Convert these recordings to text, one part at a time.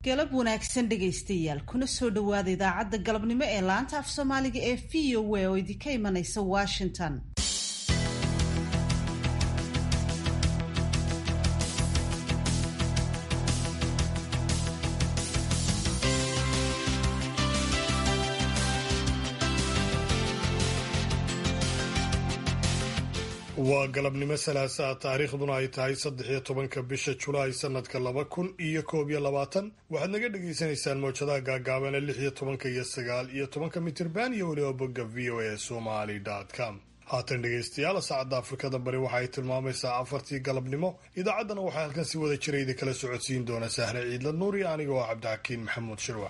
galab wanaagsan dhegaystayaal kuna soo dhowaada idaacadda galabnimo ee laanta af soomaaliga ee v o a oo idinka imanaysa washington waa galabnimo salaasaa taariikhduna ay tahay saddex iyo tobanka bisha julaay sanadka laba kun iyo koob iyo labaatan waxaad naga dhagaysanaysaan mowjadaha gaagaabane lix iyo tobanka iyo sagaal iyo tobanka mitirban iyo weliba bogga v o a somali com haatan dhegaystayaal saacadda afrikada bari waxa ay tilmaamaysaa afartii galabnimo idaacaddana waxaa halkan si wada jira idin kala socodsiin doona sahre ciidla nuur iyo aniga oo cabdixakiin maxamuud shirwac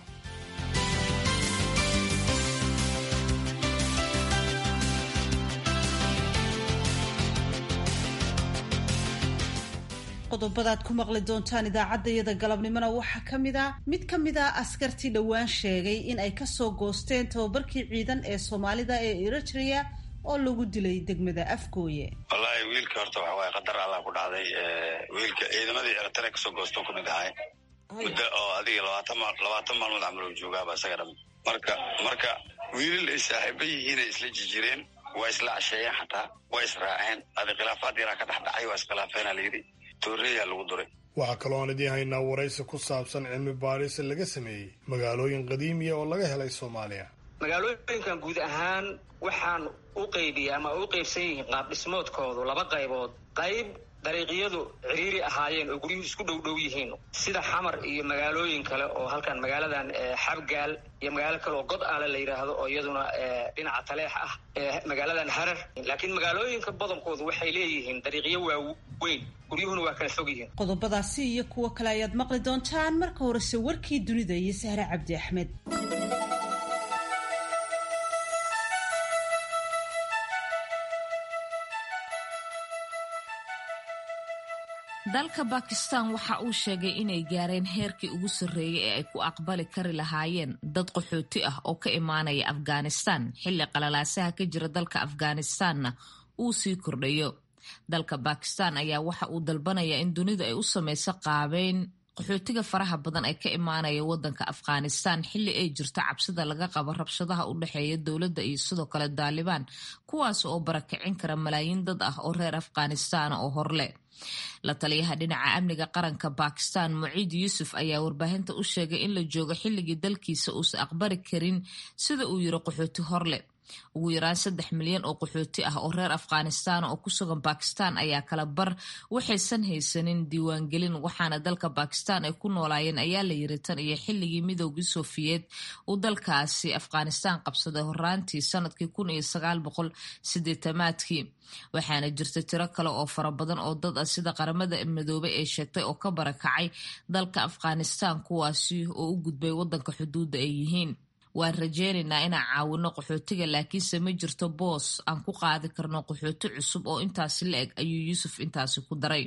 qodobadaad ku maqli doontaan idaacaddayada galabnimona waxaa ka mid a mid ka mid a askartii dhowaan sheegay in ay kasoo goosteen tababarkii ciidan ee soomaalida ee eritrea oo lagu dilay degmada afgooye wallaahi wiilka horta waxa waaye qadar allah ku dhacday wiilka ciidamadii eritrea kasoo goosto ku mid ahay muddo oo adiga labaatan maal labaatan maalmood camal uu joogaaba isaga dham marka marka wiilal ay saaxiiba yihiin ay isla jijireen waa isla casheeyeen xataa waa israaceen adi khilaafaad yaraa ka dhex dhacay waa iskhilaafeena layidhi waxaa kaloo aan idiin haynaa waraysi ku saabsan cilmi baadhis laga sameeyey magaalooyin qadiimiya oo laga helay soomaaliya magaalooyinkan guud ahaan waxaan u qeybiya ama u qeybsan yihiin qaab dhismoodkoodu laba qaybood qayb dariiqyadu ciriiri ahaayeen oo guryuhu isku dhow dhow yihiin sida xamar iyo magaalooyin kale oo halkan magaaladan xabgaal iyo magaalo kale oo god aale la yidhaahdo oo iyaduna dhinaca taleex ah magaaladan harar laakiin magaalooyinka badankoodu waxay leeyihiin dariiqyo waaweyn guryuhuna waa kala fog yihiin qodobadaasi iyo kuwo kale ayaad maqli doontaan marka horese warkii dunida iyo sahre cabdi axmed dalka bakistan waxa uu sheegay inay gaareen heerkii ugu sarreeyay ee ay ku aqbali kari lahaayeen dad qaxooti ah oo ka imaanaya afghanistan xilli qalalaasaha ka jira dalka afghanistanna uu sii kordhayo dalka bakistan ayaa waxa uu dalbanayaa in dunidu ay u samayso qaabeyn qaxootiga faraha badan ay ka imaanaya wadanka afghanistan xilli ay jirto cabsida laga qabo rabshadaha u dhexeeya dowladda iyo sidoo kale daalibaan kuwaas oo barakicin kara malaayiin dad ah oo reer afghanistan oo horle la taliyaha dhinaca amniga qaranka bakistan muciid yuusuf ayaa warbaahinta u sheegay in la joogo xilligii dalkiisa uusan aqbali karin sida uu yiri qaxooti horle ugu yaraan saddex milyan oo qaxooti ah oo reer afghanistan oo ku sugan bakistan ayaa kala bar waxaysan haysanin diiwaangelin waxaana dalka bakistan ay ku noolaayeen ayaa la yiri tan iyo xilligii midoogii sofiyeed uu dalkaasi afghanistan qabsaday horaantii sanadkii kun iyo sagaal boqol sideetamaadkii waxaana jirta tiro kale oo fara badan oo dad ah sida qaramada midoobay ee sheegtay oo ka barakacay dalka afghanistan kuwaasi oo u gudbay wadanka xuduudda ay yihiin waan rajeynaynaa inaan caawino qaxootiga laakiinse ma jirto boos aan ku qaadi karno qaxooti cusub oo intaasi la eg ayuu yuusuf intaasi ku daray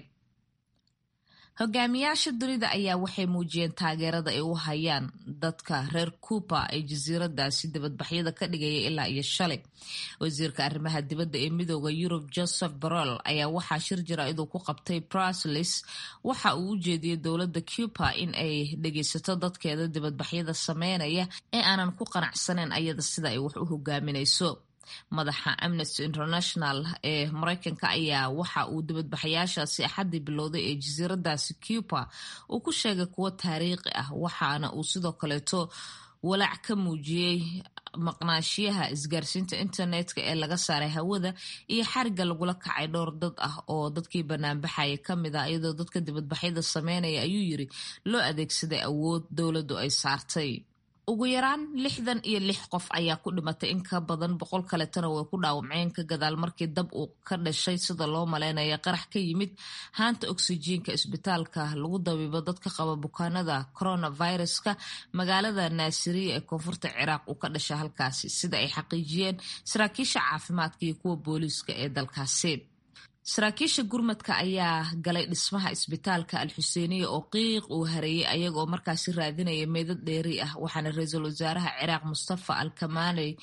hogaamiyaasha dunida ayaa waxay muujiyeen taageerada ay u hayaan dadka reer cuuba ee jasiiradaasi dibadbaxyada ka dhigaya ilaa iyo shalay wasiirka arrimaha dibadda ee midooda yurub joseph borrell ayaa waxaa shir jira iduu ku qabtay bruslis waxa uu u jeediyey dowladda cuuba in ay dhegeysato dadkeeda dibadbaxyada sameynaya ee aanan ku qanacsaneyn ayada sida ay wax u hogaaminayso madaxa amnesty international ee mareykanka ayaa waxa uu dibadbaxayaashaasi axaddii bilowday ee jasiiradaasi cuba uu ku sheegay kuwo taariikhi ah waxaana uu sidoo kaleeto walaac ka muujiyey maqnaashiyaha isgaarsiinta internetka ee laga saaray hawada iyo xariga lagula kacay dhowr dad ah oo dadkii banaanbaxaya kamid ah iyadoo dadka dibadbaxyada sameynaya ayuu yiri loo adeegsaday awood dowladdu ay saartay ugu yaraan lixdan iyo lix qof ayaa ku dhimatay in ka badan boqol kaletana way ku dhaawacmeen ka gadaal markii dab uu ka dhashay sida loo maleynaya qarax ka yimid haanta oksijiinka isbitaalka lagu dabiibo dadka qaba bukaanada coronaviruska magaalada naasiriya ee koonfurta ciraaq uu ka dhashay halkaasi sida ay xaqiijiyeen saraakiisha caafimaadka iyo kuwa booliiska ee dalkaasi saraakiisha gurmadka ayaa galay dhismaha isbitaalka al xuseeniya oo qiiq uu hareeyey ayaga oo markaasi raadinaya meydad dheeri ah waxaana ra-iisul wasaaraha ciraaq mustafa al kamaaney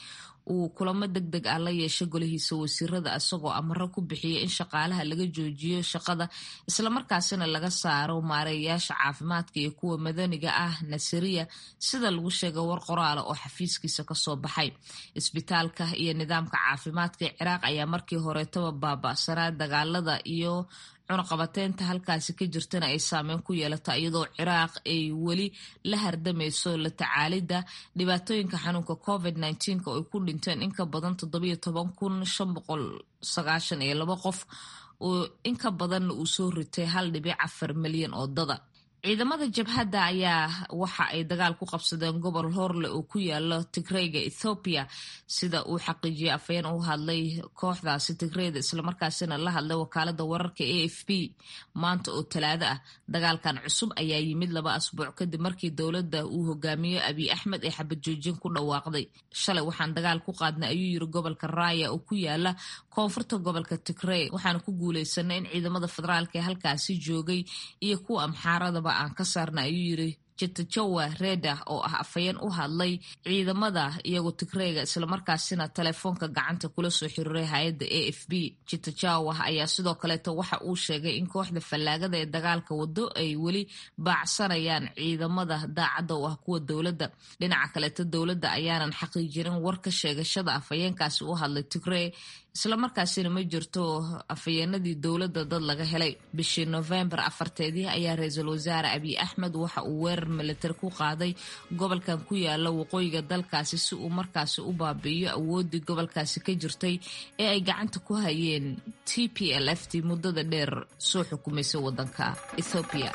uu kulamo deg deg ah la yeeshay golihiisa wasiirada isagoo amaro ku bixiyay in shaqaalaha laga joojiyo shaqada islamarkaasina laga saaro maareeyayaasha caafimaadka iyo kuwa madaniga ah nasiriya sida lagu sheegay war qoraala oo xafiiskiisa kasoo baxay isbitaalka iyo nidaamka caafimaadka ee ciraaq ayaa markii horeetaba baaba'sanaa dagaalada iyo cunaqabateynta halkaasi ka jirtana ay saameyn ku yeelata iyadoo ciraaq ay weli la hardamayso la tacaalidda dhibaatooyinka xanuunka covid nneteen-ka oo ay ku dhinteen in ka badan toddobiyo toban kun shan boqol sagaashan iyo laba qof oo in ka badanna uu soo ritay hal dhibic afar milyan oo dada ciidamada jabhadda ayaa waxa ay dagaal ku qabsadeen gobol horle oo ku yaala tigreyga ethoobiya sida uu xaqiijiyay afayeen u hadlay kooxdaasi tigreyda islamarkaasina la hadlay wakaalada wararka a f b maanta oo talaado ah dagaalkan cusub ayaa yimid laba asbuuc kadib markii dowladda uu hogaamiyo abiy axmed ee xabad joojin ku dhawaaqday shalay waxaan dagaal ku qaadnay ayuu yiri gobolka raaya oo ku yaala koonfurta gobolka tigrey waxaan ku guuleysanay in ciidamada federaalk ee halkaasi joogay iyo kuwa amxaaradaba aan ka saarna ayuu yiri jitajowa reda oo ah afayeen u hadlay ciidamada iyagoo tigreyga islamarkaasina telefoonka gacanta kula soo xiriiray hay-adda a f b jitajawa ayaa sidoo kaleeto waxa uu sheegay in kooxda fallaagada ee dagaalka wado ay weli baacsanayaan ciidamada daacadda u ah kuwa dowladda dhinaca kaleeto dowladda ayaanan xaqiijinin war ka sheegashada afayeenkaasi u hadlay tigrey islamarkaasina ma jirto afayeenadii dowladda dad laga helay bishii novembar afarteedii ayaa ra-iisul wasaare abiy axmed waxa uu weerar militari ku qaaday gobolkan ku yaala waqooyiga dalkaasi si uu markaasi u baabi'iyo awooddii gobolkaasi ka jirtay ee ay gacanta ku hayeen t p l f t muddada dheer soo xukumaysay waddanka ethoobiya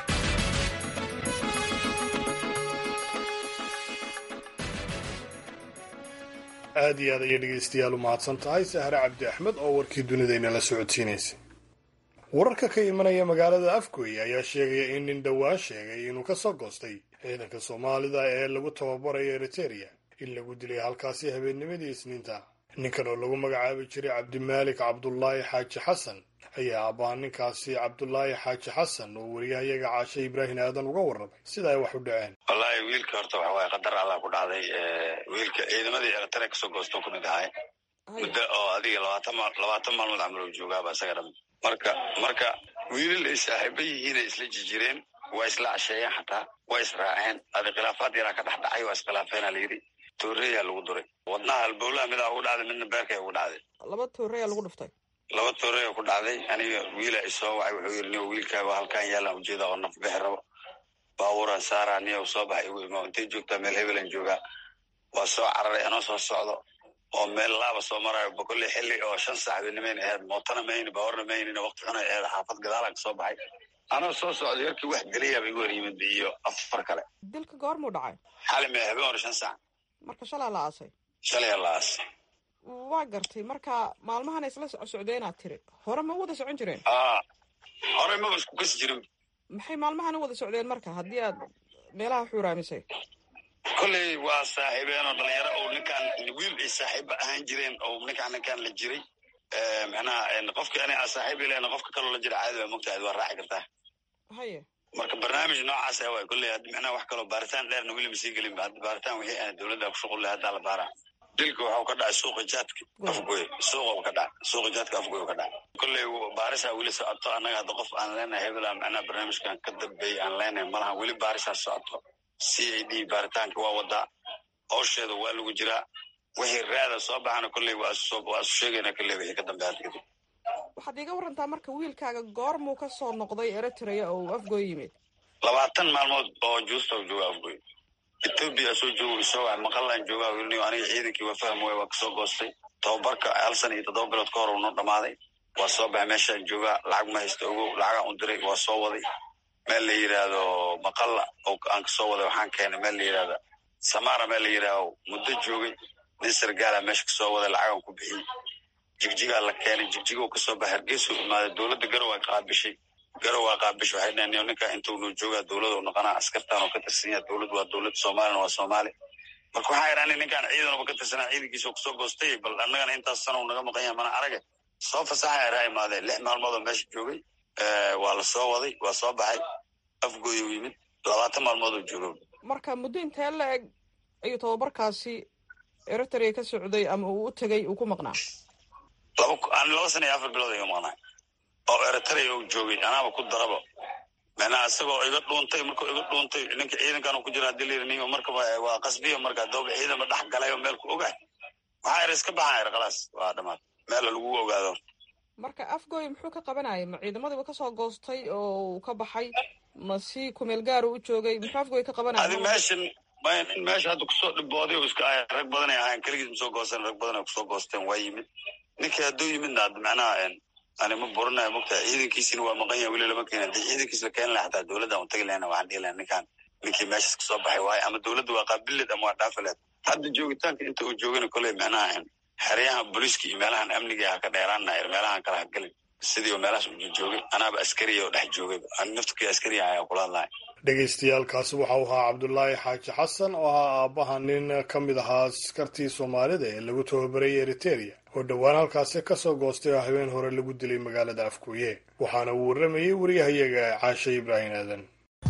aad iyo aad ayay dhegaystayaal u mahadsan tahay sahre cabdi axmed oo warkii dunidayna la socodsiinaysay wararka ka imanaya magaalada afgoy ayaa sheegaya in nin dhowaan sheegay inuu ka soo goostay ciidanka soomaalida ee lagu tababarayo eritereya in lagu dilay halkaasi habeennimadii isniinta ninkan oo lagu magacaabi jiray cabdimaalik cabdulaahi xaaji xasan ayaa abbaa ninkaasi cabdulaahi xaaji xasan oo wariyahayaga caashe ibraahim aadan uga warramay sida ay wax u dhaceen wallaahi wiilka horta waxa waaye qadar allah ku dhacday wiilka ciidamadii eritrea kasoo goosto ku mid ahay muddo oo adiga labaatan maal labaatan maalmood camal oo joogaaba isaga dham marka marka wiilal ay saaxiiba yihiinay isla jijireen waa isla casheeyeen xataa waa israaceen adi khilaafaad yaraa ka dhex dhacay waa iskhilaafeena layidhi tooreeyaa lagu duray wadnaha halbowlaha midaa ugu dhacday midna beerkay ugu dhacday laba tooreeyaa lagu dhuftay laba tooreeya ku dhacday aniga wiila isoo wacay wuxuu yidhi niyo wiilkaaga halkaan yaalaan ujeeda oo naf bixi rabo baabuuraan saaraa niyo soo baxay igu imaa intay joogtaa meel hebelan joogaa waa soo cararay anoo soo socdo oo meel laaba soo marayo bokolle xilli oo shan saac benimayn aheyd mootana mayni baawarna maynina waqti xunay aheyd xaafad gadaalaan kasoo baxay anoo soo socday yarkii wax geliyaaba igu hor yimid iyo afar kale dilka goormuu dhacay xali mee habeen hore shan saac marka shalaa la aasay shalaya la aasay waa gartay marka maalmahan isla socdeenaad tiri hore ma wada socon jireen hore maba isku kasi jirin maxay maalmahan u wada socdeen marka haddii aad meelaha xuuraamisay kolley waa saaxiibeen oo dhalinyaro oo ninkaan wiil ay saaxiiba ahaan jireen oo ninkaan ninkaan la jiray micnaha qofki ani aa saaxiib ilen qofka kaloo la jira caadi baa mogtahay waa raaci kartaa haye marka barnaamij noocaas ah waay kolley haddi micnaha wax kaloo baaritaan dheerna weli ma sii gelin hadda baaritaan wixii aan dowladda ku shuqul leh haddaa la baaraa dilka waxau ka dhacay suuqa jaadka afgoy suuqa ka dhacay suuqa jaadka afgoy ka dhacay kolley baarisaa weli socoto annaga hadda qof aan leenahay hebela micnaha barnaamijkan ka dambeeyay aan leenahay malaha weli baarisaa socoto c a d baaritaanka waa wadaa howsheeda waa lagu jiraa wixii raada soo baxana kolley waa isu sheegayna kolley wixii ka dambe hadda kadib waxaad iiga warantaa marka wiilkaaga goormuu ka soo noqday eritrea oo uu afgoy yimid labaatan maalmood oo juusta u jooga afgoy etoobiya soo joogo isoo waay maqalaan joogaa wilniyo aniga ciidankii waa faham waay waa kasoo goostay tababarka hal sana iyo toddoba bilood ka hor uu noo dhamaaday waa soo baxay meeshaan joogaa lacag ma haysta ogow lacagaan u diray waa soo waday meel la yidhaahdo maqalla oo aan kasoo waday waxaan keenay meel la yidhahda samaara meel la yidhaahdo muddo joogay nin sargaala meesha kasoo waday lacagaan ku bixiyey jigjigaa la keenay jigjigo kasoo baxay hargeysuu imaaday dowladda garow ay qaabishay garow waa qaabishay waxay dhaheen ninka intuu noo joogaa dowlada u noqonaa askartaan oo ka tirsan yaha dowlad waa dowlad soomaalina waa soomaali marka waxaa idhaani ninkaan ciidanuba ka tirsanaa ciidankiisa oo kusoo goostay bal annagana intaas sana uu naga maqan yahay mana arage soo fasaxa iraa imaadeen lix maalmood oo meesha joogay waa la soo waday waa soo baxay afgooy u yimid labaatan maalmood oo joogo marka muddo intee la eg ayuu tababarkaasi eritrea ka socday ama uu u tegay uu ku maqnaa laba laba sana iyo afar bilood ayuu maqnaa oo eritrea uu joogay anaaba ku daraba macnaha isagoo iga dhuuntay markuu iga dhuuntay ninka ciidankan ku jira hadii layiri nin markaba waa qasbiya marka dooba ciidanba dhex galay oo meel ku ogahay waxaa er iska baxaa er khalaas waa dhamaad meel lagu ogaado marka afgoy muxuu ka qabanayay ma ciidamadiiba kasoo goostay oo uu ka baxay ma si kumeel gaar u joogay muxuu afgoy ka qabanaya adi meeshan in meesha hadda kusoo dhibooday o iska ahay rag badanay ahayn keligiis ma soo goosten rag badan ay kusoo goosteen waa yimid ninkii hadduu yimidna ad macnaha ani ma burinayo mogtahay ciidankiisina waa maqan yahay weli lama keena hadii ciidankiis la keeni laha xataa dowladda aan utagi lahayna waxaan dhihi lahay ninkaan ninkii meeshas kasoo baxay waayo ama dowladda waa qaabileed ama waa dhaafileed hadda joogitaanka inta uu joogana koley macnaha xeryaha booliiska iyo meelahan amniga ha ka dheeraana meelahan kala hagelin sidii meelahaas u joogay anaaba askariya oo dhex joogay naftkii askariya ayaa kula hadlaya dhegaystayaaalkaasi waxa uu ahaa cabdulaahi xaaji xasan oo ahaa aabbaha nin ka mid ahaa askartii soomaalida ee lagu tababarayay eriteria oo dhowaan halkaasi kasoo goostay oo habeen hore lagu dilay magaalada afkuuye waxaana uu warramayey wariyahayaga caashe ibraahim aadan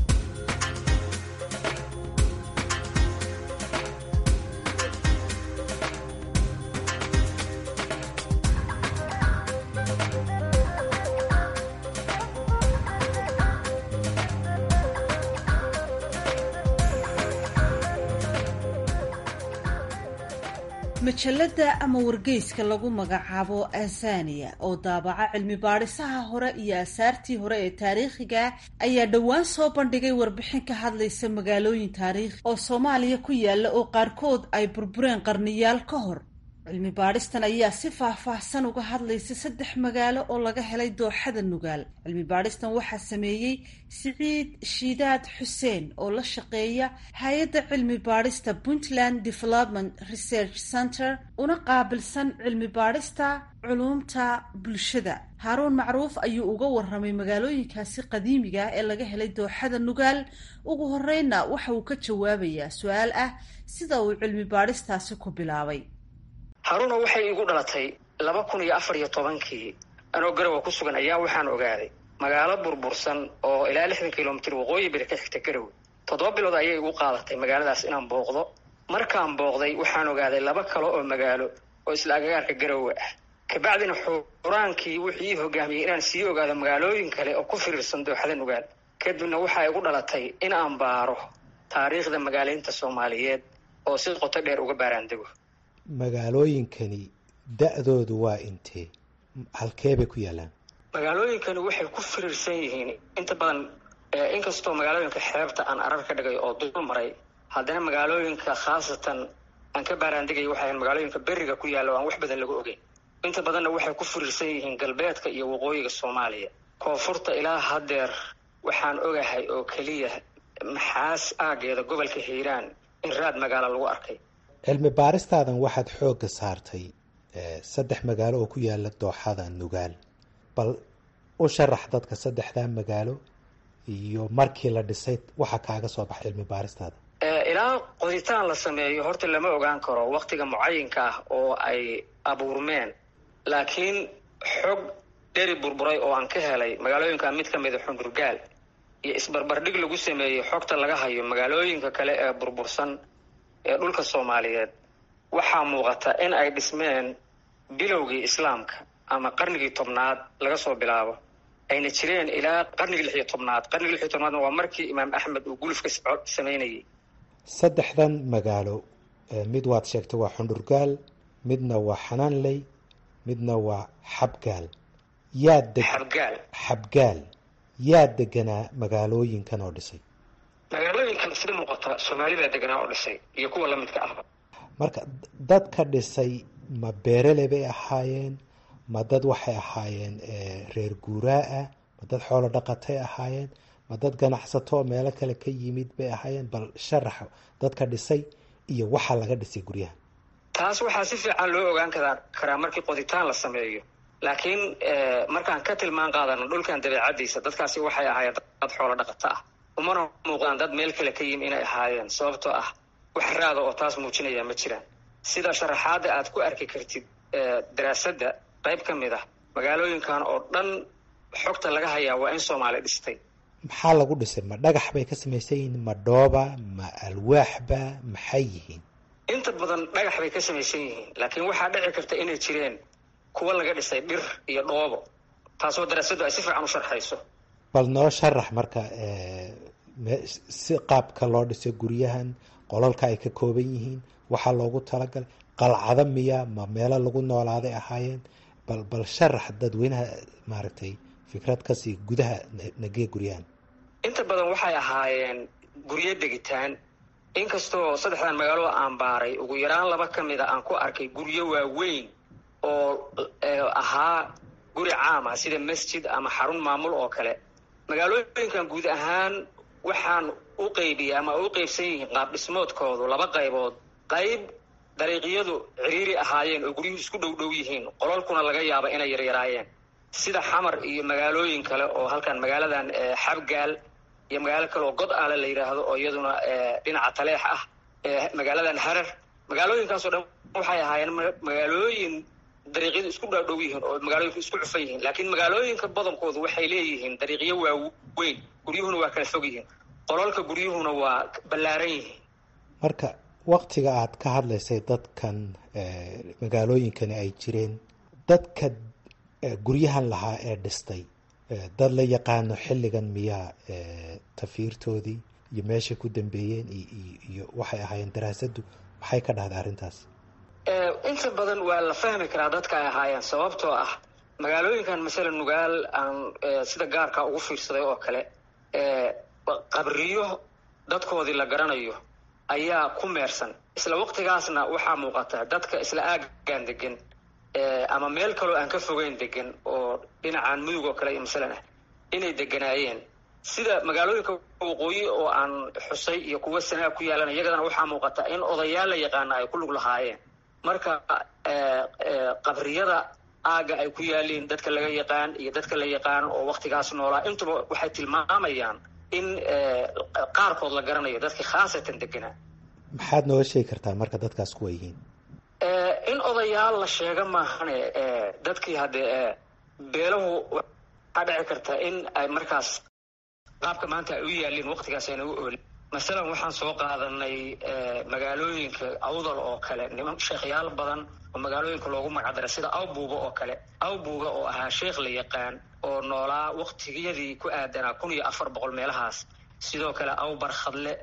majalada ama wargeyska lagu magacaabo azania oo daabaca cilmi baadhisaha hore iyo asaartii hore ee taariikhiga ayaa dhowaan soo bandhigay warbixin ka hadlaysa magaalooyin taariikhi oo soomaaliya ku yaala oo qaarkood ay burbureen qarniyaal ka hor cilmi baadhistan ayaa si faah-faahsan uga hadlaysa saddex magaalo oo laga helay dooxada nugaal cilmi baadhistan waxaa sameeyey siciid shiidaad xuseen oo la shaqeeya hay-adda cilmi baadhista puntland development research center una qaabilsan cilmi baadhista culuumta bulshada haaruun macruuf ayuu uga warramay magaalooyinkaasi qadiimiga ee laga helay dooxada nugaal ugu horreynna waxa uu ka jawaabayaa su-aal ah sida uu cilmi baadhistaasi ku bilaabay haruuna waxay igu dhalatay laba kun iyo afar iyo tobankii anoo garowa ku sugan ayaa waxaan ogaaday magaalo burbursan oo ilaa lixdan kilomitr waqooyi bari ka xigta garowe toddoba bilood ayay igu qaadatay magaaladaas inaan booqdo markaan booqday waxaan ogaaday laba kale oo magaalo oo isla agagaarka garowe ah kabacdina xuraankii wuxuu ii hogaamiyey inaan sii ogaado magaalooyin kale oo ku firiirsan dooxada nugaal kadibna waxaa igu dhalatay in aan baaro taariikhda magaalaynta soomaaliyeed oo si qoto dheer uga baaraandego magaalooyinkani da-doodu waa intee halkee bay ku yaalaan magaalooyinkani waxay ku firiirsan yihiin inta badan inkastoo magaalooyinka xeebta aan arar ka dhigay oo dul maray haddana magaalooyinka khaasatan aan ka baaraandegay waxay ahayn magaalooyinka beriga ku yaalla o aan wax badan lagu ogeyn inta badanna waxay ku firiirsan yihiin galbeedka iyo waqooyiga soomaaliya koonfurta ilaa haddeer waxaan ogahay oo keliya maxaas aageeda gobolka hiiraan in raad magaalo lagu arkay cilmi baaristaadan waxaad xoogga saartay saddex magaalo oo ku yaala dooxada nugaal bal u sharax dadka saddexdaa magaalo iyo markii la dhisay waxa kaaga soo baxay cilmi baaristaada ilaa qoditaan la sameeyo horta lama ogaan karo waktiga mucayinka ah oo ay abuurmeen laakiin xog dheri burburay oo aan ka helay magaalooyinka mid ka mida xundurgaal iyo isbarbardhig lagu sameeyey xogta laga hayo magaalooyinka kale ee burbursan ee dhulka soomaaliyeed waxaa muuqata in ay dhismeen bilowgii islaamka ama qarnigii tobnaad laga soo bilaabo ayna jireen ilaa qarnigii lix iyo tobnaad qarnigii lix iyo tobnaadna waa markii imaam axmed uu gulufka samaynayay saddexdan magaalo mid waad sheegtay waa xundhurgaal midna waa xanaanley midna waa xabgaal yaa deg xabgaal xabgaal yaa deganaa magaalooyinkan oo dhisay magaalooyinkan sida muuqata soomaalida deganaa oo dhisay iyo kuwa lamidka ahba marka dadka dhisay ma beerele bay ahaayeen ma dad waxay ahaayeen reer guuraa ah ma dad xoolo dhaqatay ahaayeen ma dad ganacsato oo meelo kale ka yimid bay ahaayeen bal sharaxa dadka dhisay iyo waxa laga dhisay guryaha taas waxaa si fiican loo ogaan karaa karaa markii qoditaan la sameeyo laakiin markaan ka tilmaan qaadano dhulkan dabeecadiisa dadkaasi waxay ahaayeen dad xoolo dhaqato ah umana muuqdaan dad meel kale ka yimi inay ahaayeen sababtoo ah wax raada oo taas muujinaya ma jiraan sida sharaxaadda aad ku arki kartid daraasadda qayb ka mid ah magaalooyinkan oo dhan xogta laga hayaa waa in soomaali dhistay maxaa lagu dhisay ma dhagax bay ka samaysan yihiin ma dhooba ma alwaaxba maxay yihiin inta badan dhagax bay ka samaysan yihiin laakiin waxaa dhici karta inay jireen kuwa laga dhisay dhir iyo dhoobo taasoo daraasadu ay si fiican u sharxayso bal noo sharax marka si qaabka loo dhisay guryahan qolalka ay ka kooban yihiin waxaa loogu talagalay qalcado miya ma meelo lagu noolaaday ahaayeen bal bal sharax dadweynaha maaragtay fikrad kasii gudaha nagee guryahan inta badan waxay ahaayeen guryo degitaan inkastoo saddexdan magaalo aan baaray ugu yaraan laba ka mida aan ku arkay guryo waaweyn oo ahaa guri caam ah sida masjid ama xarun maamul oo kale magaalooyinkan guud ahaan waxaan u qeybiyay ama u qeybsan yihiin qaab dhismoodkoodu laba qaybood qayb dariiqyadu ciriiri ahaayeen oo guryuhu isku dhow dhow yihiin qolalkuna laga yaaba inay yaryaraayeen sida xamar iyo magaalooyin kale oo halkan magaaladan xabgaal iyo magaalo kale oo god aale la yidhaahdo oo iyaduna dhinaca taleex ah magaaladan harar magaalooyinkaasoo dhan waxay ahaayeen magaalooyin dariiqyadu isku dhaadhow yihiin oo magaalooyinku isku cufan yihiin laakiin magaalooyinka badankoodu waxay leeyihiin dariiqyo waaweyn guryuhuna waa kala fog yihiin qolalka guryuhuna waa ballaaran yihiin marka waktiga aad ka hadlaysay dadkan magaalooyinkani ay jireen dadka guryahan lahaa ee dhistay dad la yaqaano xilligan miyaa tafiirtoodii iyo meeshay ku dambeeyeen iyo waxay ahaayeen daraasaddu maxay ka dhahday arrintaas inta badan waa la fahmi karaa dadka ay ahaayeen sababtoo ah magaalooyinkan masala nugaal aan sida gaarka ugu fiirsaday oo kale qabriyo dadkoodii la garanayo ayaa ku meersan isla waqtigaasna waxaa muuqata dadka isla aagan degan ama meel kaloo aan ka fogeyn degan oo dhinacan mudug oo kale iyo masalan ah inay deganaayeen sida magaalooyinka waqooyi oo aan xusay iyo kuwa sanaa ku yaalan iyagadana waxaa muuqata in odayaal la yaqaana ay ku lug lahaayeen marka qabriyada aaga ay ku yaaliin dadka laga yaqaan iyo dadka la yaqaan oo waktigaas noolaa intuba waxay tilmaamayaan in qaarkood la garanayo dadkii khaasatan deganaa maxaad nooga sheegi kartaa marka dadkaas kuwa yihiin in odayaal la sheega maahane dadkii haddee beelahu waxaa dhici karta in ay markaas qaabka maanta ay u yaaliin waktigaas ayna u oolin masalan waxaan soo qaadanay magaalooyinka awdal oo kale niman sheekhyaal badan oo magaalooyinka loogu magacdaray sida awbuuga oo kale awbuuga oo ahaa sheekh la yaqaan oo noolaa waktigiyadii ku aadanaa kun iyo afar boqol meelahaas sidoo kale awbar khadle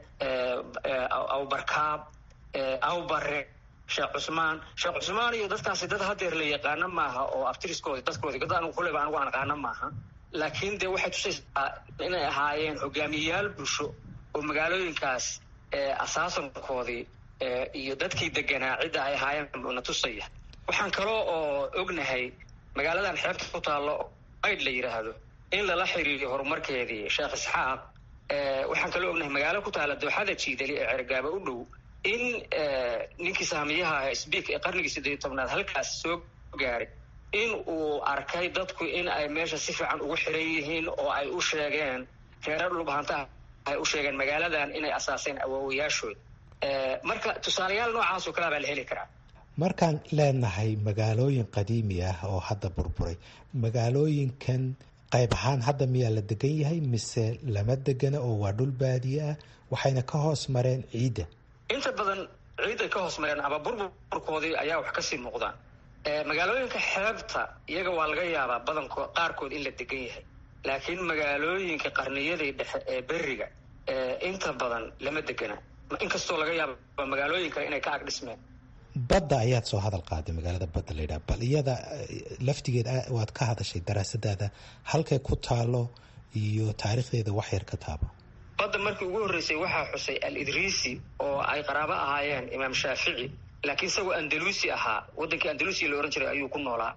awbarkaab awbare sheekh cusmaan sheekh cusmaan iyo dadkaasi dad hadeer la yaqaano maaha oo aftiriskoodi dadkoodi dad anigu kuleba anigu aan aqaano maaha laakiin dee waxay tusaysaa inay ahaayeen hogaamiyayaal bulsho oo magaalooyinkaas asaasankoodii iyo dadkii deganaa cidda ay ahaayeen na tusaya waxaan kaloo oo ognahay magaaladan xeebta ku taallo ayd la yidhaahdo in lala xiriiriyo horumarkeedii sheekh isxaaq waxaan kaloo ognahay magaalo ku taalla dooxada jiidali ee cergaaba u dhow in ninkii saamiyaha sbiik ee qarnigii siddeed iyo tobnaad halkaas soo gaaray in uu arkay dadku in ay meesha si fiican ugu xiran yihiin oo ay u sheegeen reerar dhulbahantaha ay u sheegeen magaaladan inay asaaseen awoowayaashood marka tusaalayaal noocaasoo kalea baa la heli karaa markaan leenahay magaalooyin qadiimi ah oo hadda burburay magaalooyinkan qayb ahaan hadda miyaa la degan yahay mise lama degana oo waa dhul baadiye ah waxayna ka hoos mareen ciidda inta badan ciidday ka hoos mareen ama burburkoodii ayaa wax kasii muuqdaan magaalooyinka xeebta iyaga waa laga yaabaa badanko qaarkood in la degan yahay laakiin magaalooyinka qarniyadii dhexe ee beriga inta badan lama degana inkastoo laga yaaba magaalooyin kale inay ka ag dhismeen badda ayaad soo hadal qaaday magaalada badda la yidhaha bal iyada laftigeed waad ka hadashay daraasadaada halkay ku taalo iyo taariikhdeeda wax yar ka taaba badda markii ugu horreysay waxaa xusay al idriisi oo ay qaraabo ahaayeen imaam shaafici laakiin isagoo andalusi ahaa waddankii andalusia la ohan jiray ayuu ku noolaa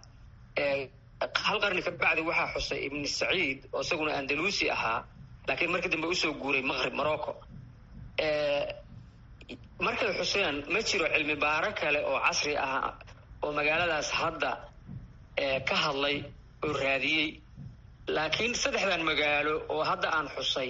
hal qarni ka bacdi waxaa xusay ibni saciid oo isaguna andalusi ahaa laakiin markii dambe usoo guuray maqrib morocco markay xuseen ma jiro cilmi baaro kale oo casri ah oo magaaladaas hadda ka hadlay oo raadiyey laakiin saddexdan magaalo oo hadda aan xusay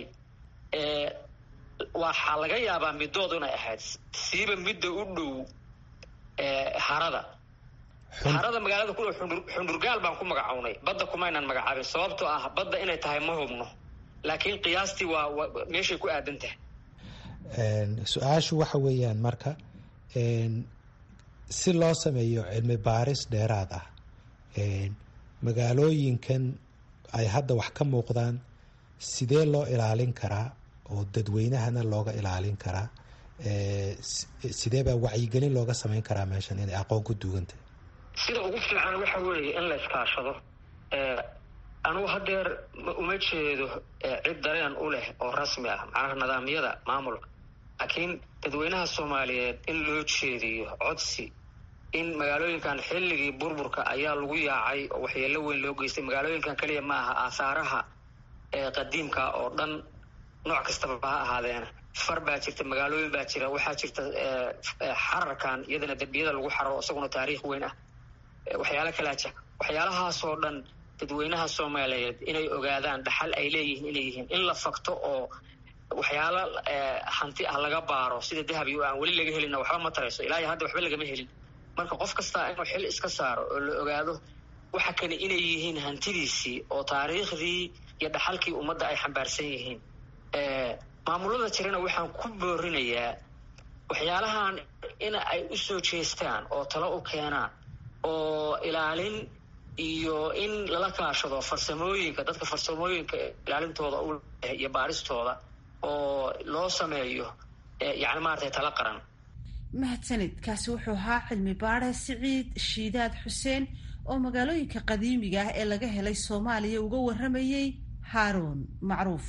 waxaa laga yaabaa middood inay ahayd siiba midda u dhow harada harada magaalada ku dhow xundurgaal baan ku magacownay badda kumaynan magacaabin sababtoo ah badda inay tahay ma hubno laakiin qiyaastii waa meeshay ku aadan tahay su-aashu waxa weeyaan marka si loo sameeyo cilmi baaris dheeraad ah magaalooyinkan ay hadda wax ka muuqdaan sidee loo ilaalin karaa oo dadweynahana looga ilaalin karaa sidee baa wacyigelin looga samayn karaa meeshan inay aqoon ku duugantah sida ugu fiican waxa weeye in la iskaashado anugu hadeer uma jeedo cid dareen u leh oo rasmi ah macnaha nidaamyada maamulka laakiin dadweynaha soomaaliyeed in loo jeediyo codsi in magaalooyinkan xilligii burburka ayaa lagu yaacay oo waxyeelo weyn loo geystay magaalooyinkan keliya ma aha aasaaraha qadiimka oo dhan nooc kastaba ha ahaadeena far baa jirta magaalooyin baa jira waxaa jirta xararkan iyadana dembiyada lagu xararo isaguna taariikh weyn ah waxyaalo kalaa jira waxyaalahaasoo dhan dadweynaha soomaaliyeed inay ogaadaan dhaxal ay leeyihiin inay yihiin in la fakto oo waxyaalo hanti ah laga baaro sida dahabi aan weli laga helina waxba ma tarayso ilaa iyo hadda waxba lagama helin marka qof kastaa inuu xil iska saaro oo la ogaado waxa kale inay yihiin hantidiisii oo taariikhdii iyo dhaxalkii ummadda ay xambaarsan yihiin maamulada jirana waxaan ku boorinayaa waxyaalahan in ay u soo jeestaan oo talo u keenaan oo ilaalin iyo in lala kaashado farsamooyinka dadka farsamooyinka ilaalintooda u leh iyo baaristooda oo loo sameeyo yani maaragtay tala qaran mahadsanid kaasi wuxuu ahaa cilmi baare siciid shiidaad xuseen oo magaalooyinka qadiimiga ah ee laga helay soomaaliya uga waramayey haaruun macruuf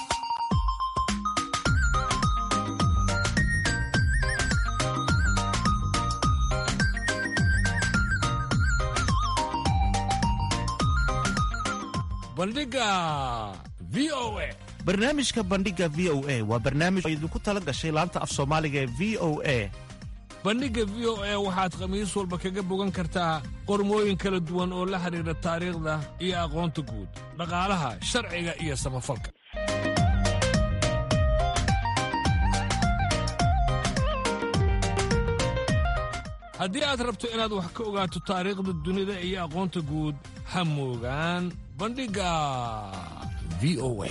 bandhiga v o a barnaamijka bandhiga v o a waa barnaamij oo idinku tala gashay laanta af soomaaliga ee v o a bandhigga v o a waxaad khamiis walba kaga bogan kartaa qormooyin kala duwan oo la xidhiidha taariikhda iyo aqoonta guud dhaqaalaha sharciga iyo samafalka haddii aad rabto inaad wax ka ogaato taariikhda dunida iyo aqoonta guud ha moogaan bandhigga v o a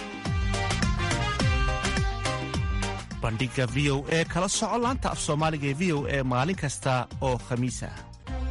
bandhiga v o e kala soco laanta af soomaaliga ee v o e maalin kasta oo khamiis ah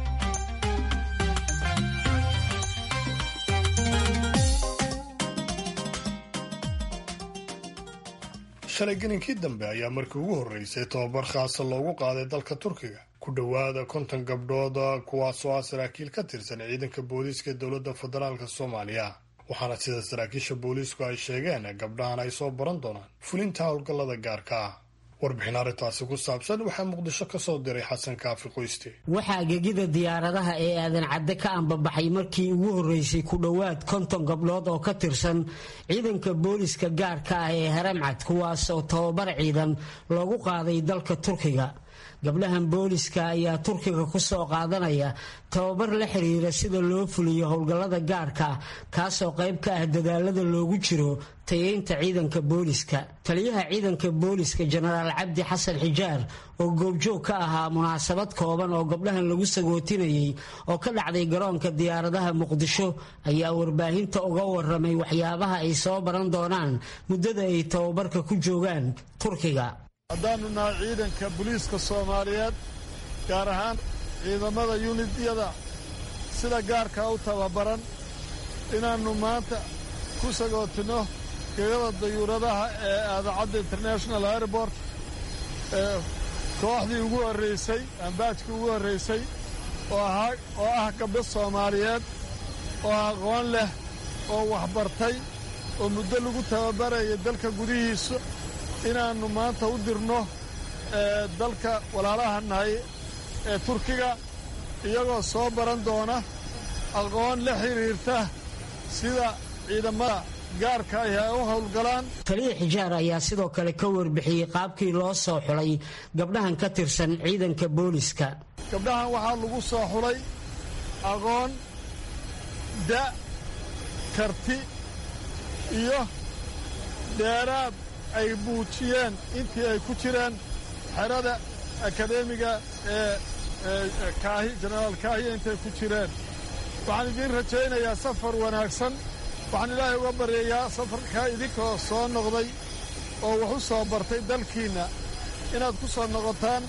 shalay gelinkii dambe ayaa markii ugu horreysay tobabar khaasa loogu qaaday dalka turkiga ku dhowaada konton gabdhooda kuwaasoo ah saraakiil ka tirsan ciidanka booliiska dowladda federaalk soomaaliya waxaana sida saraakiisha booliisku ay sheegeen gabdhahan ay soo baran doonaan fulinta howlgallada gaarka ah warbixin arrintaasi ku saabsan waxaa muqdisho ka soo diray xasan kaafi qoyste waxaa gegida diyaaradaha ee aadan cadde ka ambabaxay markii ugu horreysay ku dhowaad konton gabdhood oo ka tirsan ciidanka booliska gaarka ah ee haramcad kuwaas oo tababar ciidan loogu qaaday dalka turkiga gabdhahan booliska ayaa turkiga ku soo qaadanaya tababar la xiriira sida loo fuliyo howlgallada gaarka kaasoo qayb ka ah dadaalada loogu jiro tayeynta ciidanka booliska taliyaha ciidanka booliska jenaraal cabdi xasan xijaar oo goobjoog ka ahaa munaasabad kooban oo gabdhahan lagu sagootinayay oo ka dhacday garoonka diyaaradaha muqdisho ayaa warbaahinta uga waramay waxyaabaha ay soo baran doonaan muddada ay tababarka ku joogaan turkiga haddaannu nahay ciidanka booliiska soomaaliyeed gaar ahaan ciidamada yunidyada sida gaarkaa u tababaran inaannu maanta ku sagootinno gegada dayuuradaha ee aadacadda international airport ee kooxdii ugu horraysay ambaajkii ugu horraysay oo ah gabdho soomaaliyeed oo aqoon leh oo waxbartay oo muddo lagu tababaraya dalka gudihiisa inaannu maanta u dirno dalka walaalaha nahay ee turkiga iyagoo soo baran doona aqoon la xidhiirta sida ciidamada gaarka ahi ay u howlgalaan taliya xijaar ayaa sidoo kale ka warbixiyey qaabkii loo soo xulay gabdhahan ka tirsan ciidanka booliska gabdhahan waxaa lagu soo xulay aqoon da' karti iyo dheeraad ay muujiyeen intii ay ku jireen xerada akadeemiga ee kaahi jenaraal kaahiya intay ku jireen waxaan idiin rajaynayaa safar wanaagsan waxaan ilaahay uga baryayaa safarkaa idinkoo soo noqday oo wax u soo bartay dalkiinna inaad ku soo noqotaan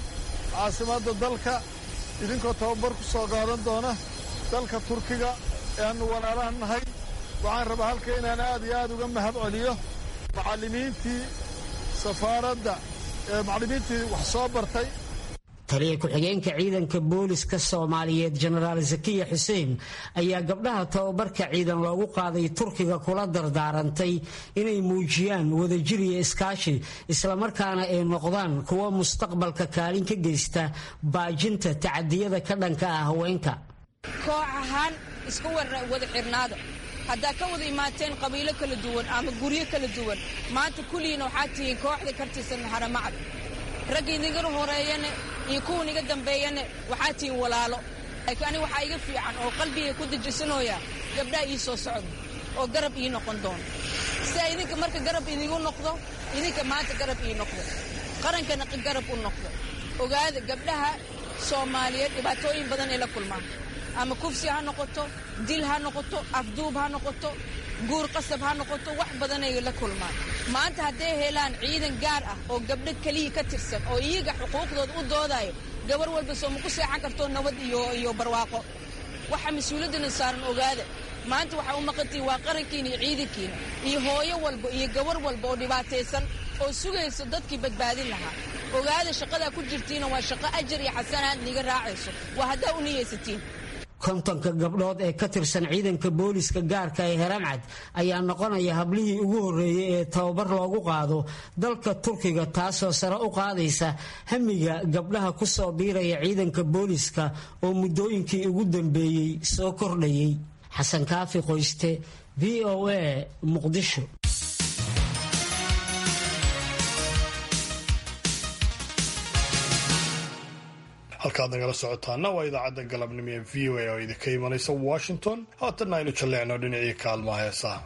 caasimadda dalka idinkoo tababar ku soo qaadan doona dalka turkiga ee aannu walaalaha nahay waxaan rabaa halka inaan aad iyo aad uga mahad celiyo macallimiintii safaaradda ee macallimiintii wax soo bartay taliya ku-xigeenka ciidanka booliska soomaaliyeed jenaraal zakiya xuseen ayaa gabdhaha tababarka ciidan loogu qaaday turkiga kula dardaarantay inay muujiyaan wadajir iyo iskaashi islamarkaana ay noqdaan kuwa mustaqbalka kaalin ka geysta baajinta tacadiyada ka dhanka ah haweenka koox ahaan iska wada xirnaada haddaa ka wada imaateen qabiilo kala duwan ama guryo kala duwan maanta kulligiina waxaad tihiin kooxda kartisan haramacad ragga idinga horeeyane iyo kuwa niga dambeeyane waxaa tihiin walaalo laakiin aniga waxaa iga fiican oo qalbiga ku dejisanooya gabdhaha ii soo socda oo garab ii noqon doono sidaa idinka marka garab idigu noqdo idinka maanta garab ii noqdo qarankana garab u noqdo ogaada gabdhaha soomaaliyeed dhibaatooyin badan ay la kulmaan ama kufsi ha noqoto dil ha noqoto afduub ha noqoto guur qasab ha noqoto wax badanay la kulmaan maanta hadday helaan ciidan gaar ah oo gabdho keliya ka tirsan oo iyaga xuquuqdooda u doodayo gabar walba soo ma ku seexan karto nabad iyo iyo barwaaqo waxa mas-uuliyaddana saaran ogaada maanta waxaa u maqantihin waa qarankiina iyo ciidankiina iyo hooyo walba iyo gabar walba oo dhibaataysan oo sugaysa dadkii badbaadin lahaa ogaada shaqadaa ku jirtiina waa shaqo ajar iyo xasanaad niga raacayso waa haddaa u niyaysatiin kontonka gabdhood ee ka tirsan ciidanka booliska gaarka ee heramcad ayaa noqonaya hablihii ugu horreeyey ee tababar loogu qaado dalka turkiga taasoo sare u qaadaysa hamiga gabdhaha ku soo biiraya ciidanka booliska oo muddooyinkii ugu dambeeyey soo kordhayay xasan kaafi qoyste v o a muqdisho halkaad nagala socotaana waa idaacadda galabnimo ee v o a oo idinka imanaysa washington haatanna aynu jalleecno dhinacii kaalmaha heesaha